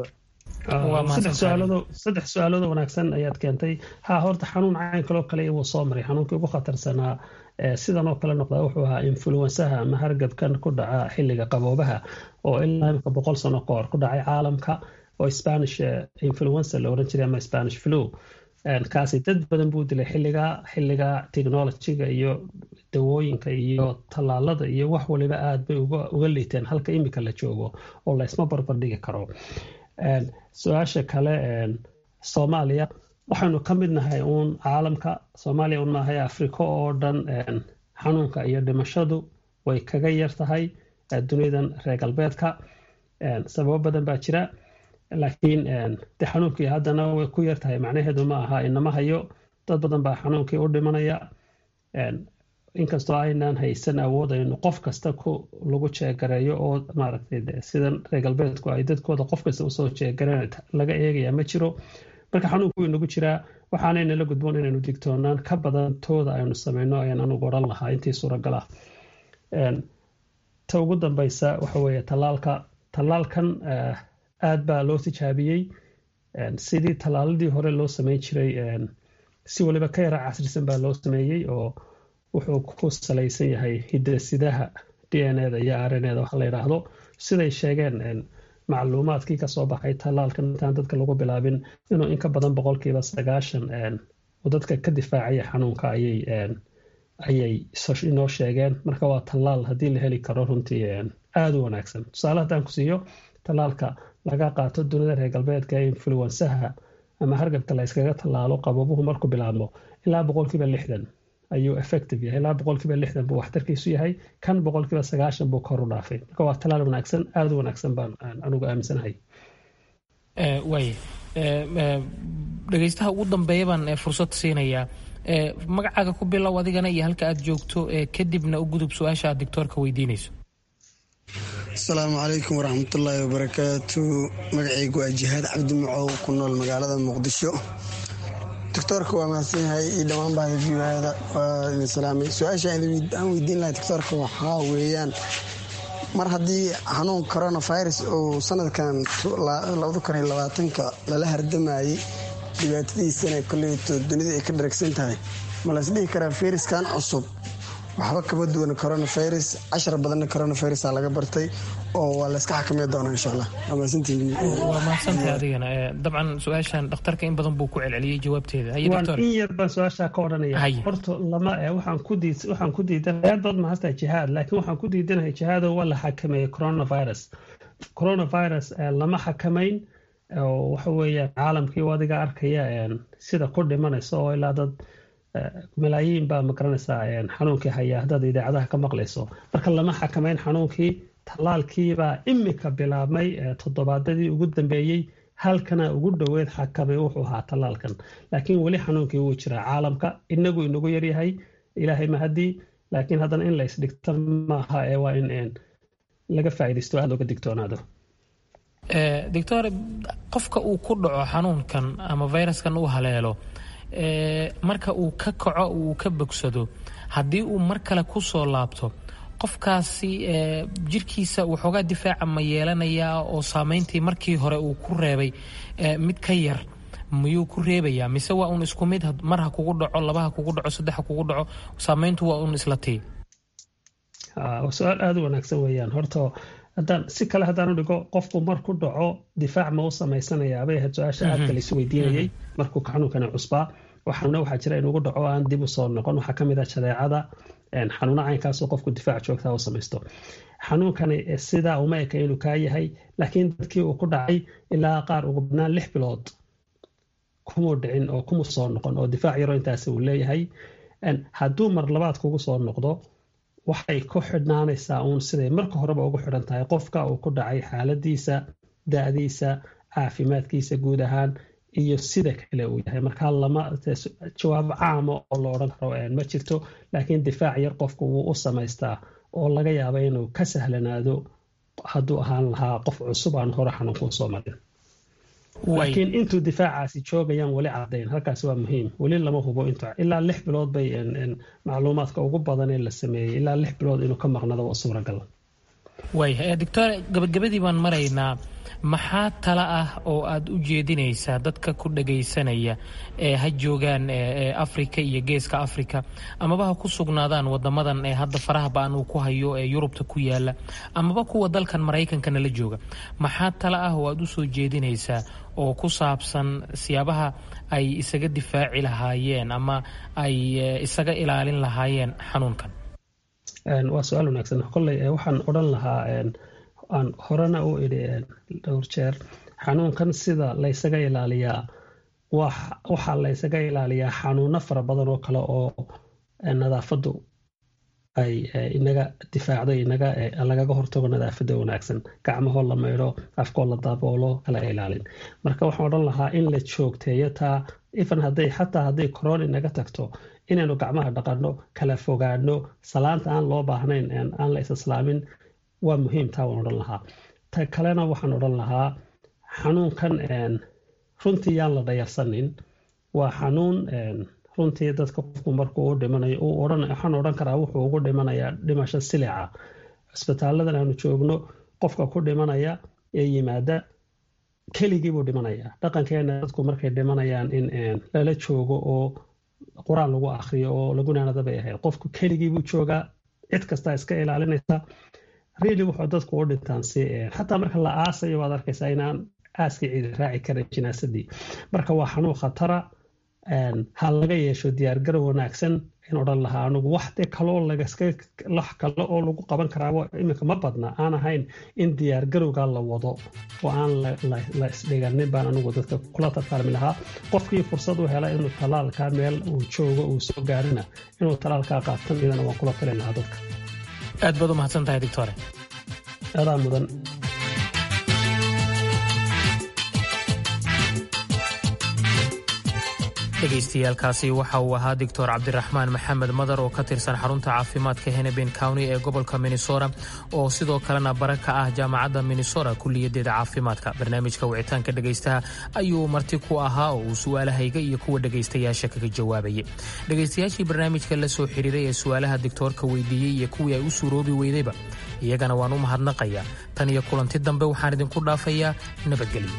saddex su-aaloodoo wanaagsan ayaad keentay ha horta xanuun cayn kaloo kale wuu soo maray xanuunkii ugu khatarsanaa sidan oo kale noqdaa wuxuu ahaa influensaha ama hargabkan ku dhaca xilliga qaboobaha oo ilaa imika boqol sano kahor ku dhacay caalamka oo spanish influenza la oran jiray ama spanish flu kaasi dad badan buu dilay xilliga xilliga technologyga iyo dawooyinka iyo tallaalada iyo wax waliba aad bay uga liiteen halka imika la joogo oo laysma barbardhigi karo su-aasha kale soomaaliya waxaynu ka mid nahay uun caalamka soomaaliya un maahay afrika oo dhan xanuunka iyo dhimashadu way kaga yar tahay dunidan reer galbeedka sababo badan baa jira laakiin de xanuunkii haddana way ku yar tahay macnaheedu ma aha inama hayo dad badan baa xanuunkii u dhimanaya inkastoo aynaan haysan awood aynu qof kasta ku lagu jeegareeyo oo maaragtay sidan reer galbeedku ay dadkooda qof kasta usoo jeegareen laga eegaya ma jiro marka xanuunku wuu nagu jiraa waxaanaynala gudboon inaynu digtoonaan ka badan tooda aynu sameyno ayaan anugu odhan lahaa intii suuragal ah ta ugu dambeysa waxa weeye tallaalka tallaalkan aad baa loo tijaabiyey sidii tallaaladii hore loo sameyn jiray si waliba ka yara casrisan baa loo sameeyey oo wuxuu ku salaysan yahay hidasidaha d n eda iyo r n eda waxa la yidhaahdo siday sheegeen macluumaadkii kasoo baxay tallaalkan intaan dadka lagu bilaabin inuu in ka badan boqolkiiba sagaashan uu dadka ka difaacaya xanuunka ayay ayay inoo sheegeen marka waa tallaal haddii la heli karo runtii aada u wanaagsan tusaale haddaan ku siiyo tallaalka laga qaato dunida reer galbeedka ee influensaha ama hargabka la yskaga tallaalo qababuhu markuu bilaabmo ilaa boqolkiiba lixdan ayuu effective yahay ilaa boqolkiiba lixdan buu waxtarkiisu yahay kan boqolkiiba sagaashan buu kor u dhaafay marka waa tallaal wanaagsan aada u wanaagsan baan anugu aaminsanahay waay dhegeystaha ugu dambeeya baan fursad siinayaa magacaaga ku bilow adigana iyo halka aad joogto kadibna u gudub su-aasha aad doctoorka weydiinayso asalaamu calaykum waraxmatullaahi wabarakaatu magacaygu waa jihaad cabdi macow ku nool magaalada muqdisho doctoorka waa mahadsan yahay iyo dhammaan bahda viada waa idin salaamay su-aasha aan weydiin lahay doctoorka waxaa weeyaan mar haddii xanuun coronavirus uu sanadkan ka lala hardamayey dhibaatadiisana koleyto dunida ay ka dharagsan tahay ma las dhihi karaa fayraskan cusub waxba kama duwan coronavirus cashar badanna coronavirus laga bartay oo waa layska xakamey doonaa insha allah waa mahadsantahay adigana dabcan su-aashan dhakhtarka in badan buu ku celceliyey jawaabteeda in yar baan su-aashaa ka odhanaya horta lama waxaan ku diid waxaan ku diidanahay aad baad mahadtahay jihaad laakiin waxaan ku diidanahay jihaado waa la xakameeyey coronavirus coronavirus lama xakamayn waxa weeyaan caalamkii adiga arkaya sida ku dhimanaysa oo ilaa dad malaayiin baa magaranaysaa xanuunkii haya haddaad idaacadaha ka maqlayso marka lama xakamayn xanuunkii tallaalkiibaa imika bilaabmay toddobaadadii ugu dambeeyey halkana ugu dhoweed xakamay wuxuu ahaa tallaalkan laakiin weli xanuunkii wuu jiraa caalamka inagu inagu yaryahay ilaahay mahadii laakiin haddana in la isdhigto maaha ee waa in laga faa'iidaysto aada looga digtoonaado doctor qofka uu ku dhaco xanuunkan ama viruskan uu haleelo marka uu ka kaco uu ka bogsado haddii uu mar kale ku soo laabto qofkaasi jirkiisa waxoogaa difaaca ma yeelanayaa oo saameyntii markii hore uu ku reebay mid ka yar miyuu ku reebayaa mise waa uun isku mid mar ha kugu dhaco laba ha kugu dhaco saddex ha kugu dhaco saameyntu waa uun isla tii su-aal aada u wanaagsan weeyaan horta haddaan si kale haddaan u dhigo qofku marku dhaco difaac ma u samaysanayaa bay ahayd su-aasha aadka la isweydiinayay markuu xanuunkani cusbaa waxaana waxaa jira inugu dhaco aan dib usoo noqon waxaa kamid ah jadeecada xanuuna caynkaasoo qofku difaac joogtaa u samaysto xanuunkani sidaa uma eka inuu kaa yahay laakiin dadkii uu ku dhacay ilaa qaar ugu badnaan lix bilood kumuu dhicin oo kumu soo noqon oo difaac yaro intaasi uu leeyahay hadduu mar labaad kugu soo noqdo waxay ku xidhnaanaysaa uun siday marka horeba ugu xidhan tahay qofka uu ku dhacay xaaladiisa da-diisa caafimaadkiisa guud ahaan iyo sida kale uu yahay markaa lama jawaab caama oo la odhan karo ma jirto laakiin difaac yar qofku wuu u samaystaa oo laga yaaba inuu ka sahlanaado hadduu ahaan lahaa qof cusub aan hore xanuunkuu soo marin laakiin intuu difaacaasi joogayaan weli cadayn halkaasi waa muhiim weli lama hubo int ilaa lix bilood bay macluumaadka ugu badan ee la sameeyey ilaa lix bilood inuu ka maqnado waa suuragal waaya doctor gabagabadii baan maraynaa maxaa tala ah oo aad u jeedinaysaa dadka ku dhagaysanaya ee ha joogaan afrika iyo geeska afrika amaba ha ku sugnaadaan wadamadan ee hadda faraha ba-an uu ku hayo ee yurubta ku yaala amaba kuwa dalkan maraykankana la jooga maxaa tala ah oo aad usoo jeedinaysaa oo ku saabsan siyaabaha ay isaga difaaci lahaayeen ama ay isaga ilaalin lahaayeen xanuunkan waa su-aal wanaagsan kolley waxaan odhan lahaa aan horena u idhi dhowr jeer xanuunkan sida laysaga ilaaliyaa waxaa laysaga ilaaliyaa xanuuno fara badan oo kale oo nadaafadu ay inaga difaacdo inaga lagaga hortago nadaafada wanaagsan gacmahoo la maydho afkoo la daboolo kala ilaalin marka waxaan odhan lahaa in la joogteeyo taa ifan haday xataa hadday korona inaga tagto inaynu gacmaha dhaqanno kala fogaano salaanta aan loo baahnayn aan la is-islaamin waa muhiim taa waan odhan lahaa ta kalena waxaan odhan lahaa xanuunkan runtii yaan la dhayarsanin waa xanuun runtii dadka qofku markuu u dhimanayo waxaan odhan karaa wuxuu ugu dhimanayaa dhimasho silica cisbitaaladan aanu joogno qofka ku dhimanaya ee yimaada keligii buu dhimanayaa dhaqankeena dadku markay dhimanayaan in lala joogo oo qur-aan lagu akriyo oo lagunaanada bay ahayd qofku keligii buu joogaa cid kastaa iska ilaalinaysa really wuxuu dadku u dhintaan si xataa marka la aasayo waad arkaysaa inaan aaskii ciidi raaci karin jinaasadii marka waa xanuun khatara ha laga yeesho diyaargarow wanaagsan in odhan lahaa anugu wax de kaloo lagaskalax kale oo lagu qaban karaabo iminka ma badna aan ahayn in diyaargarowga la wado oo aan la isdhiganin baan anugu dadka kula tartaalmi lahaa qofkii fursad u hela inuu talaalka meel uu joogo uu soo gaarina inuu talaalkaa qaatan idana waan kula talin lahaa dadka aad baad u mahadsan tahay doctore adaa mudan dhegaystayaaalkaasi waxa uu ahaa doctor cabdiraxmaan maxamed madar oo ka tirsan xarunta caafimaadka henebin county ee gobolka minnesota oo sidoo kalena bara ka ah jaamacadda minnesota kulliyadeeda caafimaadka barnaamijka wicitaanka dhegaystaha ayuu marti ku ahaa oo uu su'aalahayga iyo kuwa dhegaystayaasha kaga jawaabayay dhegaystayaashii barnaamijka la soo xiriiray ee su'aalaha doctoorka weydiiyey iyo kuwii ay u suuroobi weydayba iyagana waan u mahadnaqayaa tan iyo kulanti dambe waxaan idinku dhaafayaa nabadgelyo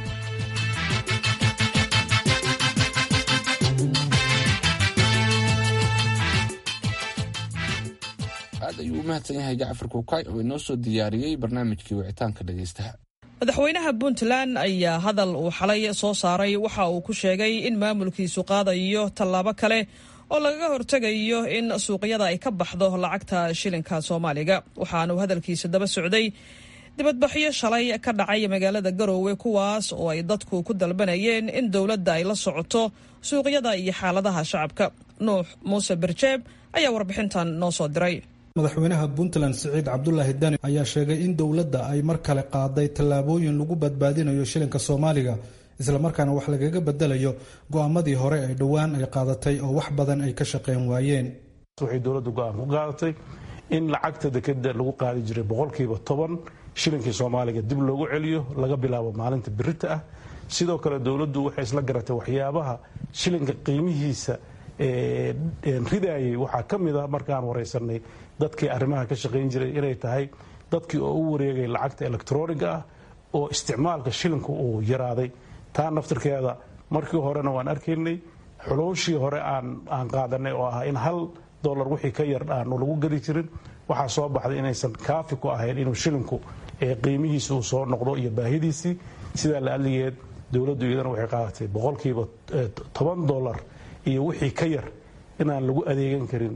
aad ayuu u mahadsan yahay jacfar kuukay oo inoo soo diyaariyey barnaamijkii wicitaanka dhegaystaha madaxweynaha puntland ayaa hadal uu xalay soo saaray waxa uu ku sheegay in maamulkiisu qaadayo tallaabo kale oo lagaga hortegayo in suuqyada ay ka baxdo lacagta shilinka soomaaliga waxaanuu hadalkiisa daba socday dibadbaxyo shalay ka dhacay magaalada garoowe kuwaas oo ay dadku ku dalbanayeen in dowladda ay la socoto suuqyada iyo xaaladaha shacabka nuux muuse berjeeb ayaa warbixintan noo soo diray madaxweynaha puntland siciid cabdulaahi dani ayaa sheegay in dowladda ay mar kale qaaday tallaabooyin lagu badbaadinayo shilinka soomaaliga islamarkaana wax lagaga bedelayo go'aamadii hore ee dhowaan ay qaadatay oo wax badan ay ka shaqeyn waayeen waxay dowladdu go'aan ku qaadatay in lacagta dekeda lagu qaadi jiray boqolkiiba toban shilinkii soomaaliga dib loogu celiyo laga bilaabo maalinta birita ah sidoo kale dowladdu waxay isla garatay waxyaabaha shilinka qiimihiisa ridayay waxaa ka mid a markaan waraysanay dadkii arrimaha ka shaqayn jiray inay tahay dadkii oo u wareegay lacagta electroniga ah oo isticmaalka shilinku uu yaraaday taa naftirkeeda markii horena waan arkaynay xulooshii hore aan qaadanay oo ah in hal dolar wixii ka yar aanu lagu gadi jirin waxaa soo baxday inaysan kaafi ku ahayn inuu shilinku qiimihiisi uu soo noqdo iyo baahidiisii sidaa la adligeed dowladdu iyadana waxay qaadatay boqolkiiba toban dolar iyo wixii ka yar inaan lagu adeegan karin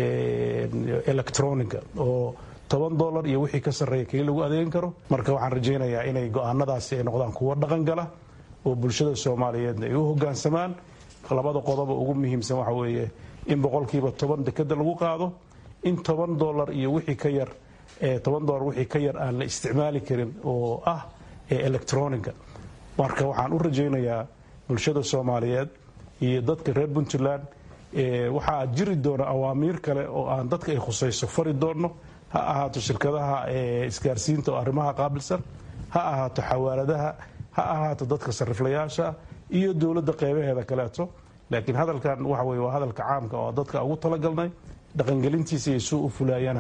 electronica oo toban dolar iyo wixii ka sarreeya keli lagu adeegan karo marka waxaan rajaynayaa inay go'aanadaasi ay noqdaan kuwo dhaqan gala oo bulshada soomaaliyeedna ay u hoggaansamaan labada qodoba ugu muhiimsan waxa weeye in boqolkiiba toban dekeda lagu qaado in toban dolar iyo wixii ka yar toban dolar wixii ka yar aan la isticmaali karin oo ah electronica marka waxaan u rajaynayaa bulshada soomaaliyeed iyo dadka reer puntland waxaa jiri doona awaamiir kale oo aan dadka ay khusayso fari doonno ha ahaato shirkadaha isgaarsiinta oo arrimaha qaabilsan ha ahaato xawaaladaha ha ahaato dadka sariflayaasha iyo dowladda qeybaheeda kaleeto laakiin hadalkan waxa weye waa hadalka caamka oo dadka ugu talagalnay dhaqangelintiisa iyo suu u fulaayana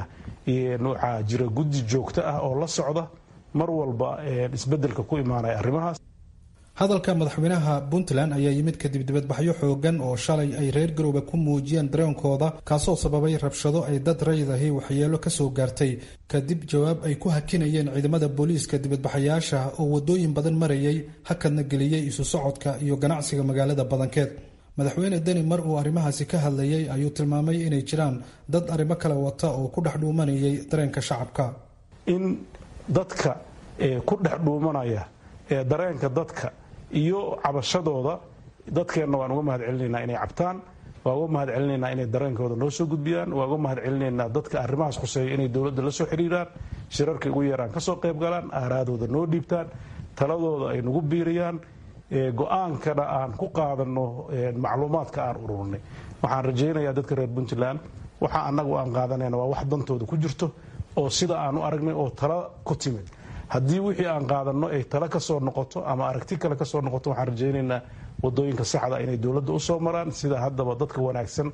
waxaa jira guddi joogto ah oo la socda mar walba isbedelka ku imaanaya arrimahaas hadalka madaxweynaha puntland ayaa yimid kadib dibadbaxyo xoogan oo shalay ay reer garoobe ku muujiyeen dareenkooda kaasoo sababay rabshado ay dad raydahi waxyeelo kasoo gaartay kadib jawaab ay ku hakinayeen ciidamada booliiska dibadbaxayaasha oo wadooyin badan marayay hakadna geliyey isu socodka iyo ganacsiga magaalada badankeed madaxweyne deni mar uu arrimahaasi ka hadlayay ayuu tilmaamay inay jiraan dad arrimo kale wata oo ku dhex dhuumanayay dareenka shacabka in dadka ku dhex dhuumanaya dareenka dadka iyo cabashadooda dadkeenna waan uga mahad celinaynaa inay cabtaan waan uga mahad celinaynaa inay dareenkooda noo soo gudbiyaan waan uga mahad celinaynaa dadka arrimahaas khuseeya inay dowladda la soo xiriiraan shirarka ugu yaraan ka soo qayb galaan aaraadooda noo dhiibtaan taladooda ay nagu biiriyaan go-aankana aan ku qaadanno macluumaadka aan ururnay waxaan rajaynayaa dadka reer puntland waxa annagu aan qaadanayna waa wax dantooda ku jirto oo sida aan u aragnay oo tala ku timid haddii wixii aan qaadanno ay tala ka soo noqoto ama aragti kale ka soo noqoto waxaan rajaynaynaa wadooyinka saxda inay dowladda u soo maraan sida haddaba dadka wanaagsan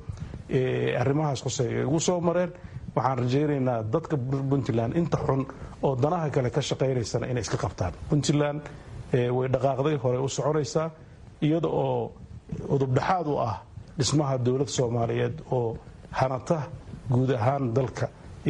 ee arrimahaas khuseeya ay ugu soo mareen waxaan rajaynaynaa dadka puntland inta xun oo danaha kale ka shaqaynaysana inay iska qabtaan puntland way dhaqaaqday horey u soconaysaa iyada oo udubdhexaad u ah dhismaha dowlad soomaaliyeed oo hanata guud ahaan dalka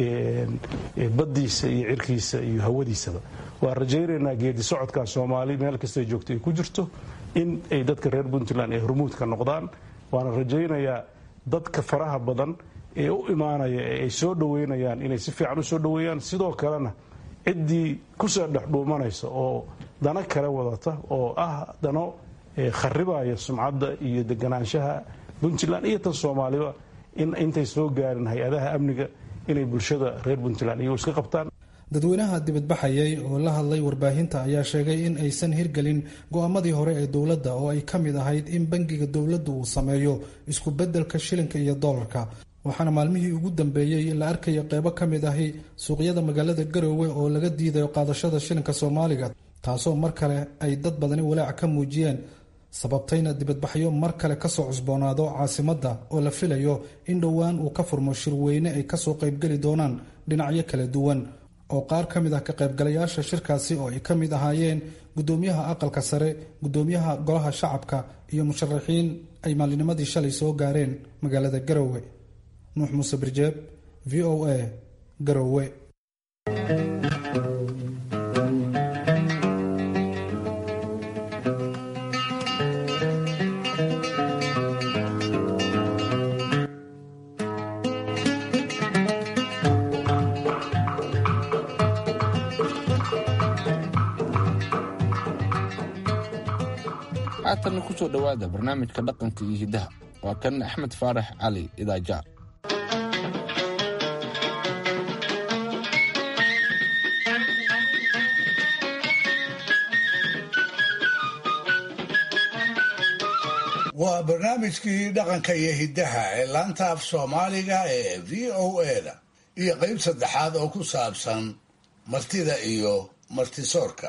baddiisa iyo cirkiisa iyo hawadiisaba waan rajaynaynaa geedi socodka soomaali meel kastay joogto ay ku jirto in ay dadka reer puntland ay hormuudka noqdaan waana rajaynayaa dadka faraha badan ee u imaanaya ee ay soo dhoweynayaan inay si fiican u soo dhoweeyaan sidoo kalena ciddii kusoo dhex dhuumanaysa oo dano kale wadata oo ah dano kharibaya sumcadda iyo deganaanshaha puntland iyo tan soomaaliba in intay soo gaarin hay-adaha amniga inay bulshada reer puntland iyagu iska qabtaan dadweynaha dibadbaxayay oo la hadlay warbaahinta ayaa sheegay in aysan hirgelin go-aamadii hore ee dowladda oo ay ka mid ahayd in bangiga dowladda uu sameeyo isku beddelka shilinka iyo doolarka waxaana maalmihii ugu dambeeyey la arkaya qeybo ka mid ahi suuqyada magaalada garoowe oo laga diidayo qaadashada shilinka soomaaliga taasoo mar kale ay dad badani walaac ka muujiyeen sababtayna dibadbaxyo mar kale kasoo cusboonaado caasimadda oo la filayo in dhowaan uu ka furmo shirweyne ay kasoo qaybgeli doonaan dhinacyo kala duwan oo qaar ka mid ah ka qaybgalayaasha shirkaasi oo ay ka mid ahaayeen gudoomiyaha aqalka sare gudoomiyaha golaha shacabka iyo musharaxiin ay maalinimadii shalay soo gaareen magaalada garoowe nuux muuse birjeeb v o a garoowe haatanna kusoo dhowaada barnaamijka dhaqanka iyo hiddaha waa kan axmed faarax cali idaaja waa barnaamijkii dhaqanka iyo hiddaha ee laanta af soomaaliga ee v o a-da iyo qayb saddexaad oo ku saabsan martida iyo martisoorka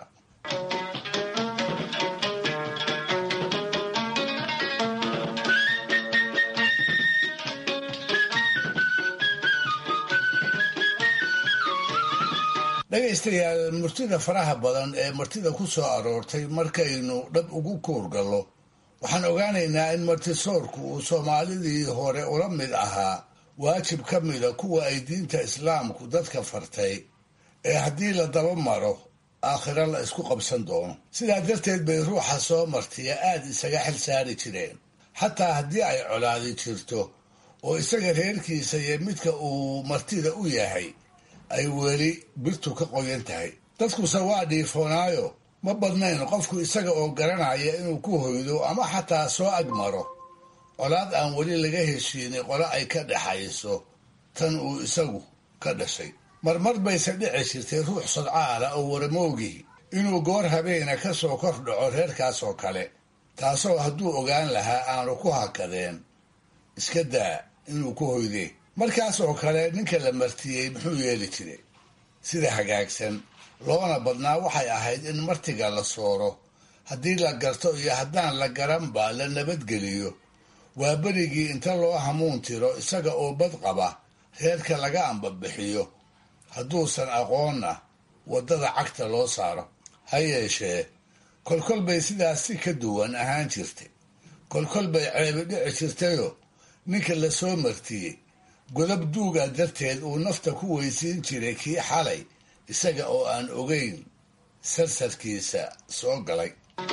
dhegaystayaal murtida faraha badan ee martida ku soo aroortay markaynu dhab ugu kuurgallo waxaan ogaanaynaa in martisoorku uu soomaalidii hore ula mid ahaa waajib ka mida kuwa ay diinta islaamku dadka fartay ee haddii la daba maro aakhiro la isku qabsan doono sidaa darteed bay ruuxa soo martiya aada isaga xil saari jireen xataa haddii ay colaadi jirto oo isaga reerkiisa iyo midka uu martida u yahay ay weli birtu ka qoyan tahay dadkuse waa dhiifoonaayo ma badnayn qofku isaga oo garanaya inuu ku hoydo ama xataa soo agmaro colaad aan weli laga heshiinay qole ay ka dhexayso tan uu isagu ka dhashay marmar bayse dhici jirtay ruux sadcaala oo waramoogii inuu goor habeena ka soo kor dhaco reerkaas oo kale taasoo hadduu ogaan lahaa aanu ku hakadeen iska daa inuu ku hoydee markaas oo kale ninka la martiyey muxuu yeeli jiray sida hagaagsan loona badnaa waxay ahayd in martiga la sooro haddii la garto iyo haddaan la garanba la nabadgeliyo waa berigii inta loo hamuun tiro isaga oo bad qaba reerka laga ambabixiyo hadduusan aqoonna waddada cagta loo saaro ha yeeshee kolkol bay sidaas si ka duwan ahaan jirtay kolkol bay ceebi dhici jirtayoo ninka la soo martiyey godab duuga darteed uu nafta ku weysiin jiray kii xalay isaga oo aan ogeyn sarsarkiisa soo galay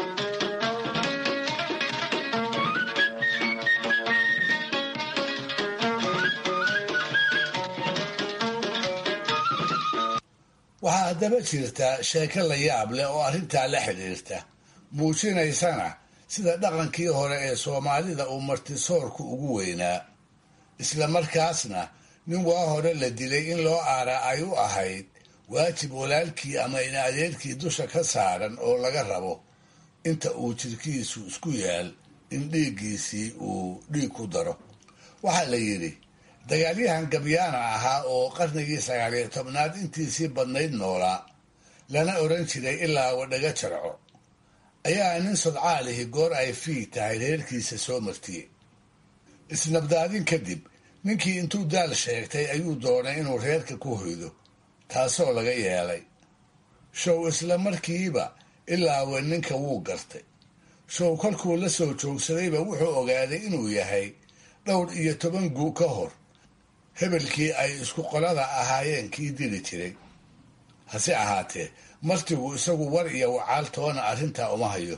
waxaa haddaba jirta sheeko la yaab leh oo arrintaa la xidhiirta muujinaysana sida dhaqankii hore ee soomaalida uu martisoorku ugu weynaa isla markaasna nin waa hore la dilay in loo aaraa ay u ahayd waajib walaalkii ama in adeerkii dusha ka saaran oo laga rabo inta uu jirkiisu isku yaal in dhiiggiisii uu dhiig ku daro waxaa la yidhi dagaalyahan gabyaana ahaa oo qarnigii sagaaliyo tobnaad intiisii badnayd noolaa lana odhan jiray ilaa wadhaga jarco ayaa nin sodcaalihi goor ay fii tahay reerkiisa soo martiyey isnabdaadin kadib ninkii intuu daal sheegtay ayuu doonay inuu reerka ku hoydo taasoo laga yeelay show isla markiiba ilaawe ninka wuu gartay show kolkuu la soo joogsadayba wuxuu ogaaday inuu yahay dhowr iyo toban guu ka hor hebelkii ay isku qolada ahaayeen kii dili jiray hase ahaatee martigu isagu war iyo wacaal toona arrintaa uma hayo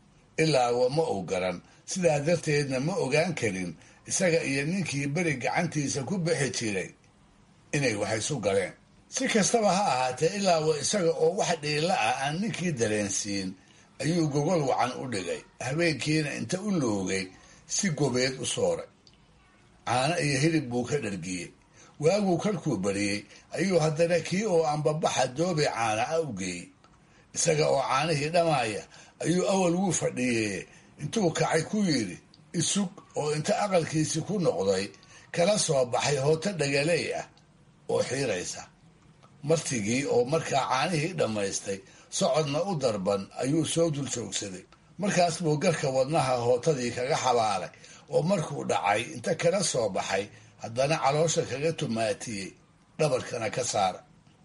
ilaawa ma uu garan sidaa darteedna ma ogaan karin isaga iyo ninkii beri gacantiisa ku bixi jiray inay wax isu galeen si kastaba ha ahaatee ilaawa isaga oo wax dhiila ah aan ninkii dareensiin ayuu gogol wacan u dhigay habeenkiina inta u loogay si gobeed u sooray caano iyo hilib buu ka dhargiyey waaguu kalkuu bariyey ayuu haddana kii oo ambabaxa doobe caana a u geeyey isaga oo caanihii dhammaaya ayuu awal wuu fadhiyey intuu kacay ku yidhi isug oo inta aqalkiisii ku noqday kala soo baxay hooto dhagaley ah oo xiiraysa martigii oo markaa caanihii dhammaystay socodna u darban ayuu soo dul joogsaday markaas buu garka wadnaha hootadii kaga xabaalay oo markuu dhacay inta kala soo baxay haddana caloosha kaga tumaatiyey dhabarkana ka saara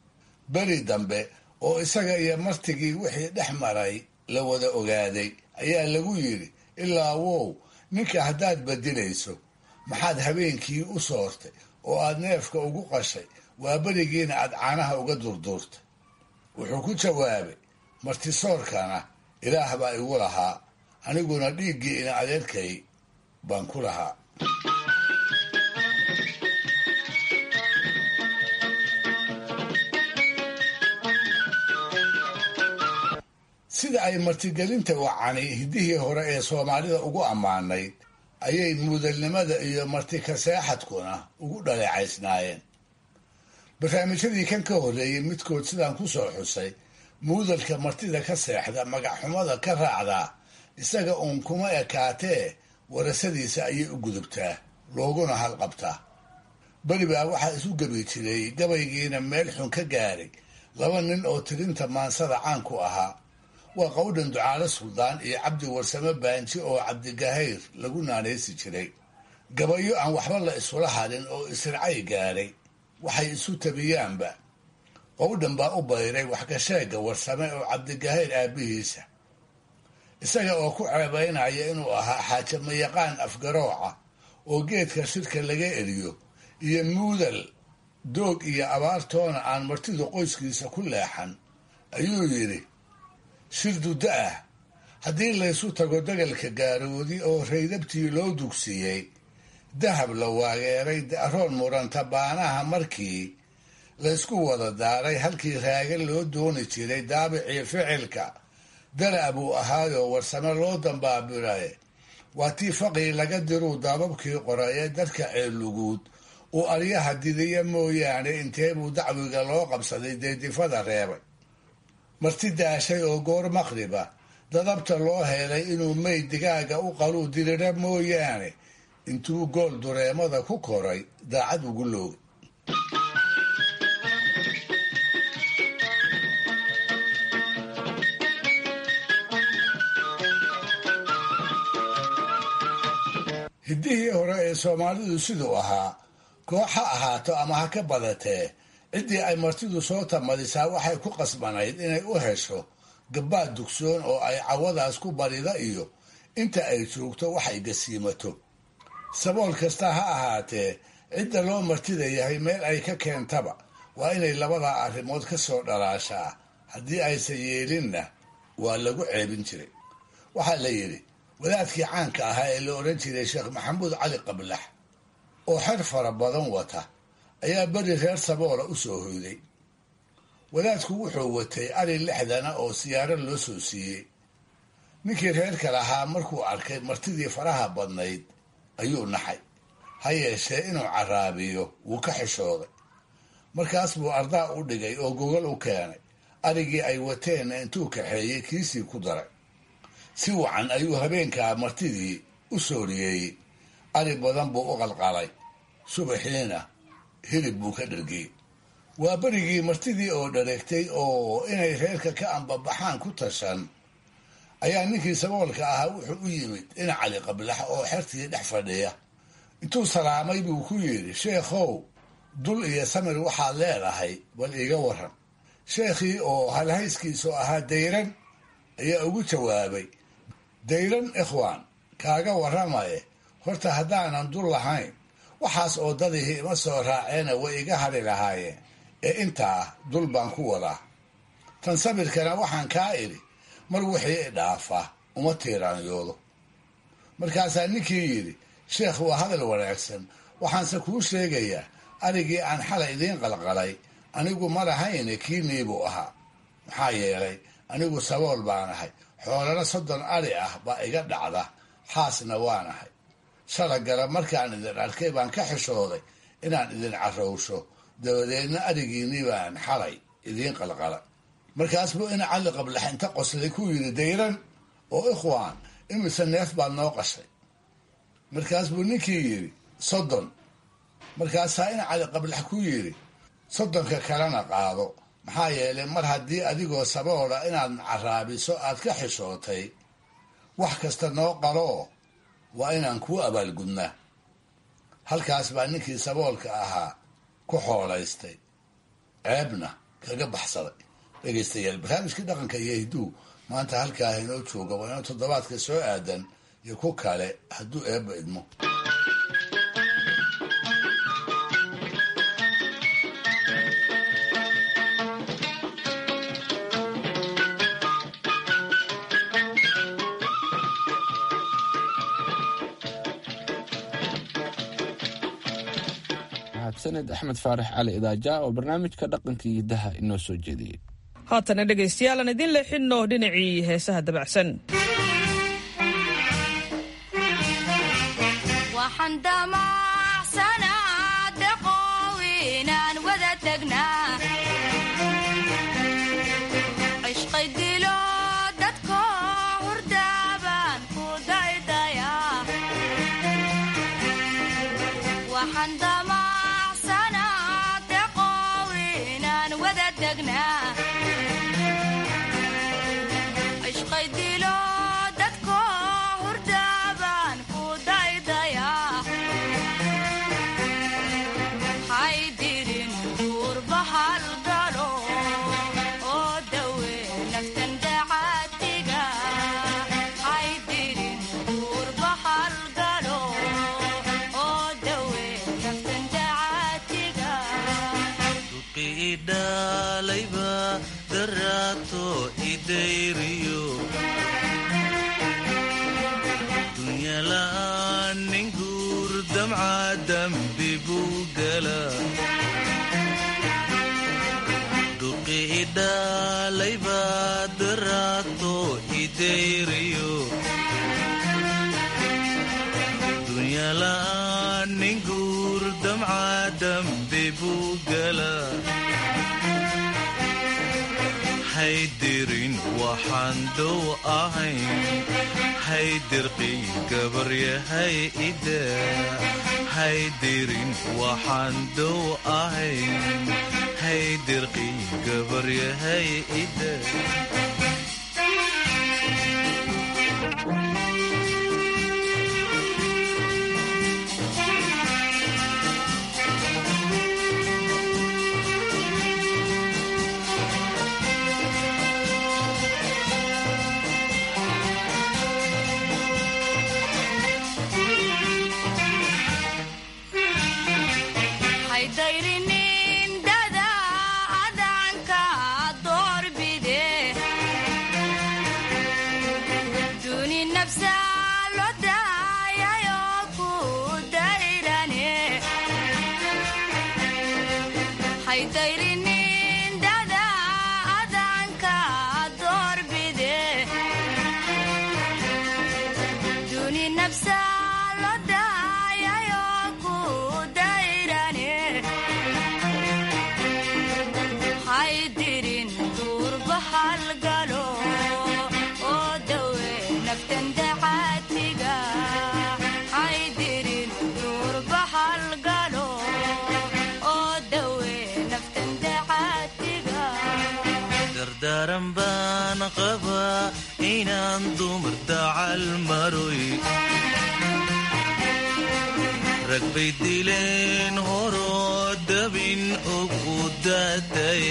beri dambe oo isaga iyo martigii wixii dhex maray la wada ogaaday ayaa lagu yidhi ilaa wow ninka haddaad badilayso maxaad habeenkii u soortay oo aad neefka ugu qashay waa berigiina aad caanaha uga durduurtay wuxuu ku jawaabay martisoorkana ilaah baa igu lahaa aniguna dhiiggii ina adeerkay baan ku lahaa sida ay martigelinta wacani hiddihii hore ee soomaalida ugu ammaanayd ayay muudalnimada iyo martikaseexadkuna ugu dhaleecaysnaayeen barnaamijyadii kan ka horreeyey midkood sidaan ku soo xusay muudalka martida ka seexda magacxumada ka raacdaa isaga uun kuma ekaatee warasadiisa ayay u gudubtaa looguna halqabtaa beri baa waxaa isu gebi jiray gabaygiina meel xun ka gaaray laba nin oo tirinta maansada caanku ahaa waa qowdhan ducaale suldaan iyo cabdi warsame baanji oo cabdigahayr lagu naanaysi jiray gabayo aan waxba la isula hadhin oo isracay gaadhay waxay isu tabiyaanba qowdhan baa u bayray waxgasheega warsame oo cabdigahayr aabbihiisa isaga oo ku ceebaynaya inuu ahaa xaajamayaqaan afgarooca oo geedka shirka laga eriyo iyo muudal doog iyo abaartoona aan martidu qoyskiisa ku leexan ayuu yidhi shir duddo ah haddii laysu tago degalka gaaroodi oo raydabtii loo dugsiiyey dahab la waageeray da'roon muranta baanaha markii laysku wada daaray halkii raaga loo dooni jiray daabicii ficilka dara buu ahaayoo warsame loo dambaabiraye waa tii faqii laga diruu daababkii qoraye dadka ceeluguud uu aryaha didiya mooyaane inteebuu dacwiga loo qabsaday deedifada reebay marti daashay oo goor maqriba dadabta loo helay inuu meyd digaaga u qaluu dirira mooyaane intuu gool dureemada ku koray daacad ugu loogay hiddihii hore ee soomaalidu siduu ahaa koox ha ahaato ama ha ka badatee ciddii ay martidu soo tamadisaa waxay ku qasbanayd inay u hesho gabbaad dugsoon oo ay cawadaas ku barida iyo inta ay joogto wax ay gasiimato sabool kasta ha ahaatee cidda loo martida yahay meel ay ka keentaba waa inay labadaa arrimood ka soo dhalaashaa haddii aysan yeelinna waa lagu ceebin jiray waxaa la yidhi wadaadkii caanka ahaa ee la odhan jiray sheekh maxamuud cali qablax oo xer fara badan wata ayaa beri reer saboola u soo hoyday wadaadku wuxuu watay ari lixdana oo siyaaro loo soo siiyey ninkii reerka lahaa markuu arkay martidii faraha badnayd ayuu naxay ha yeeshee inuu caraabiyo wuu ka xishooday markaas buu ardaa u dhigay oo gogol u keenay arigii ay wateenna intuu kaxeeyey kiisii ku daray si wacan ayuu habeenkaa martidii u sooriyeeyey ari badan buu u qalqalay subaxiina hilib buu ka dhargiyey waa berigii martidii oo dhareegtay oo inay reerka ka ambabaxaan ku tashan ayaa ninkii saboolka ahaa wuxuu u yimid in cali qablax oo xertii dhex fadhiya intuu salaamay buu ku yidhi sheekhow dul iyo samir waxaad leedahay bal iiga waran sheekhii oo halhayskiisu ahaa dayran ayaa ugu jawaabay dayran ikhwaan kaaga warramaye horta haddaanan dul lahayn waxaas oo dadihii ima soo raaceena way iga hadhi lahaayeen ee intaa dul baan ku wadaa tan sabirkana waxaan kaa idhi mar wixii i dhaafa uma tiiraanyoodo markaasaa ninkii yidhi sheekh waa hadal wanaagsan waxaanse kuu sheegayaa arigii aan xalay idiin qalqalay anigu ma lahayne kiinii buu ahaa maxaa yeelay anigu sabool baan ahay xoolana soddon ari ah baa iga dhacda xaasna waan ahay shalagala markaan idin arkay baan ka xishooday inaan idin carowsho dabadeedna arigiinii baan xalay idiin qalqala markaas buu ina cali qablax inta qoslay ku yidhi dayran oo ikhwaan imise neef baad noo qashay markaas buu ninkii yidhi soddon markaasaa ina cali qablax ku yidhi soddonka kalena qaado maxaa yeelay mar haddii adigoo saboola inaad caraabiso aad ka xishootay wax kasta noo qaloo waa inaan kuu abaalgudnaa halkaas baa ninkii saboolka ahaa ku xoolaystay ceebna kaga baxsaday dhegaystayaal barnaamijkii dhaqanka iyo hidduu maanta halkaa inoo jooga waa inoo toddobaadka soo aadan iyo ku kale hadduu eebba idmo sanad axmed faarax cali idaaja oo barnaamijka dhaqanka iyo daha inoo soo jeediyey haatana dhegaystayaal aan idin leexinno dhinacii heesaha dabacsan Oh dhaalayba daraato idayriyo dunyala'aan nin guur damca dambi buu gala duqi idhaalayba daraato idayriyo dunyala'aan nin guur damca dambi buu gala haydirin waxaan dow ahayn haydirqii gabaryahay ida haydirin waxaan dow ahayn haydirqii gabaryahay ida daran baan qabaa inaan dumar dacal maroy rag bay dileen horoo dabin og u daatay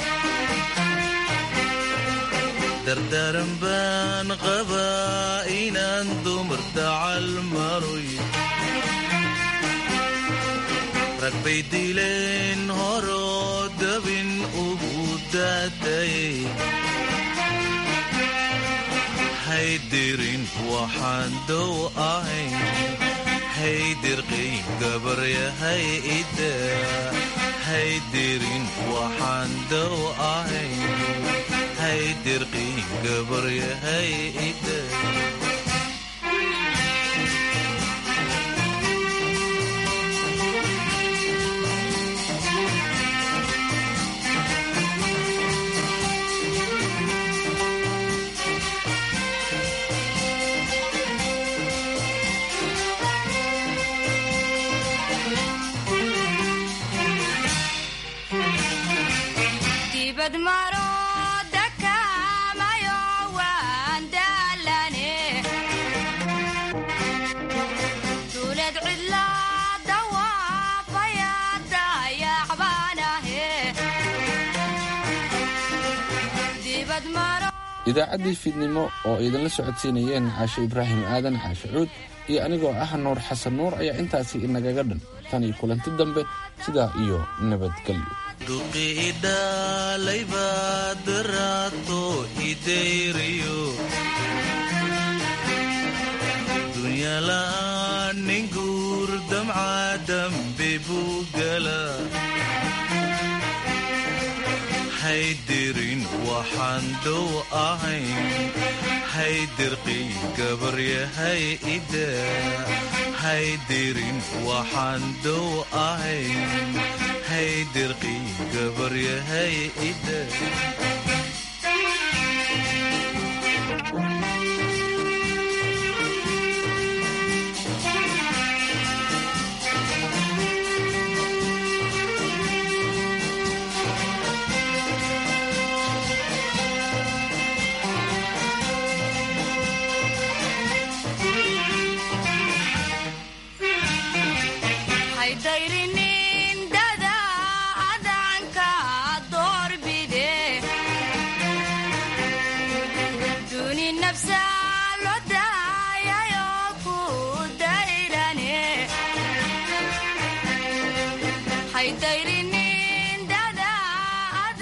dardaran baan qabaa inaan dumar dacal maroy rag bay dileen horoo dabin ugu daatay haydirin waxaan dow ahayn haydirqii gabaryahay ida haydirin waxaan dow ahayn haydirqii gabaryahay ida idaacaddii fiidnimo oo idinla socodsiinayeen caashe ibraahim aadan caashe cuud iyo anigoo ah nuur xasan nuur ayaa intaasi inagaga dhan tan iyo kulanti dambe sidaa iyo nabadgelyo duqi idhaalayba daraato idayriyo dunyala'aan nin guur damca dambi buu gala haydirin waxaan dow ahayn haydirqii gabaryahay ida haydirin waxaan dow ahayn haydirqii gabaryahay ida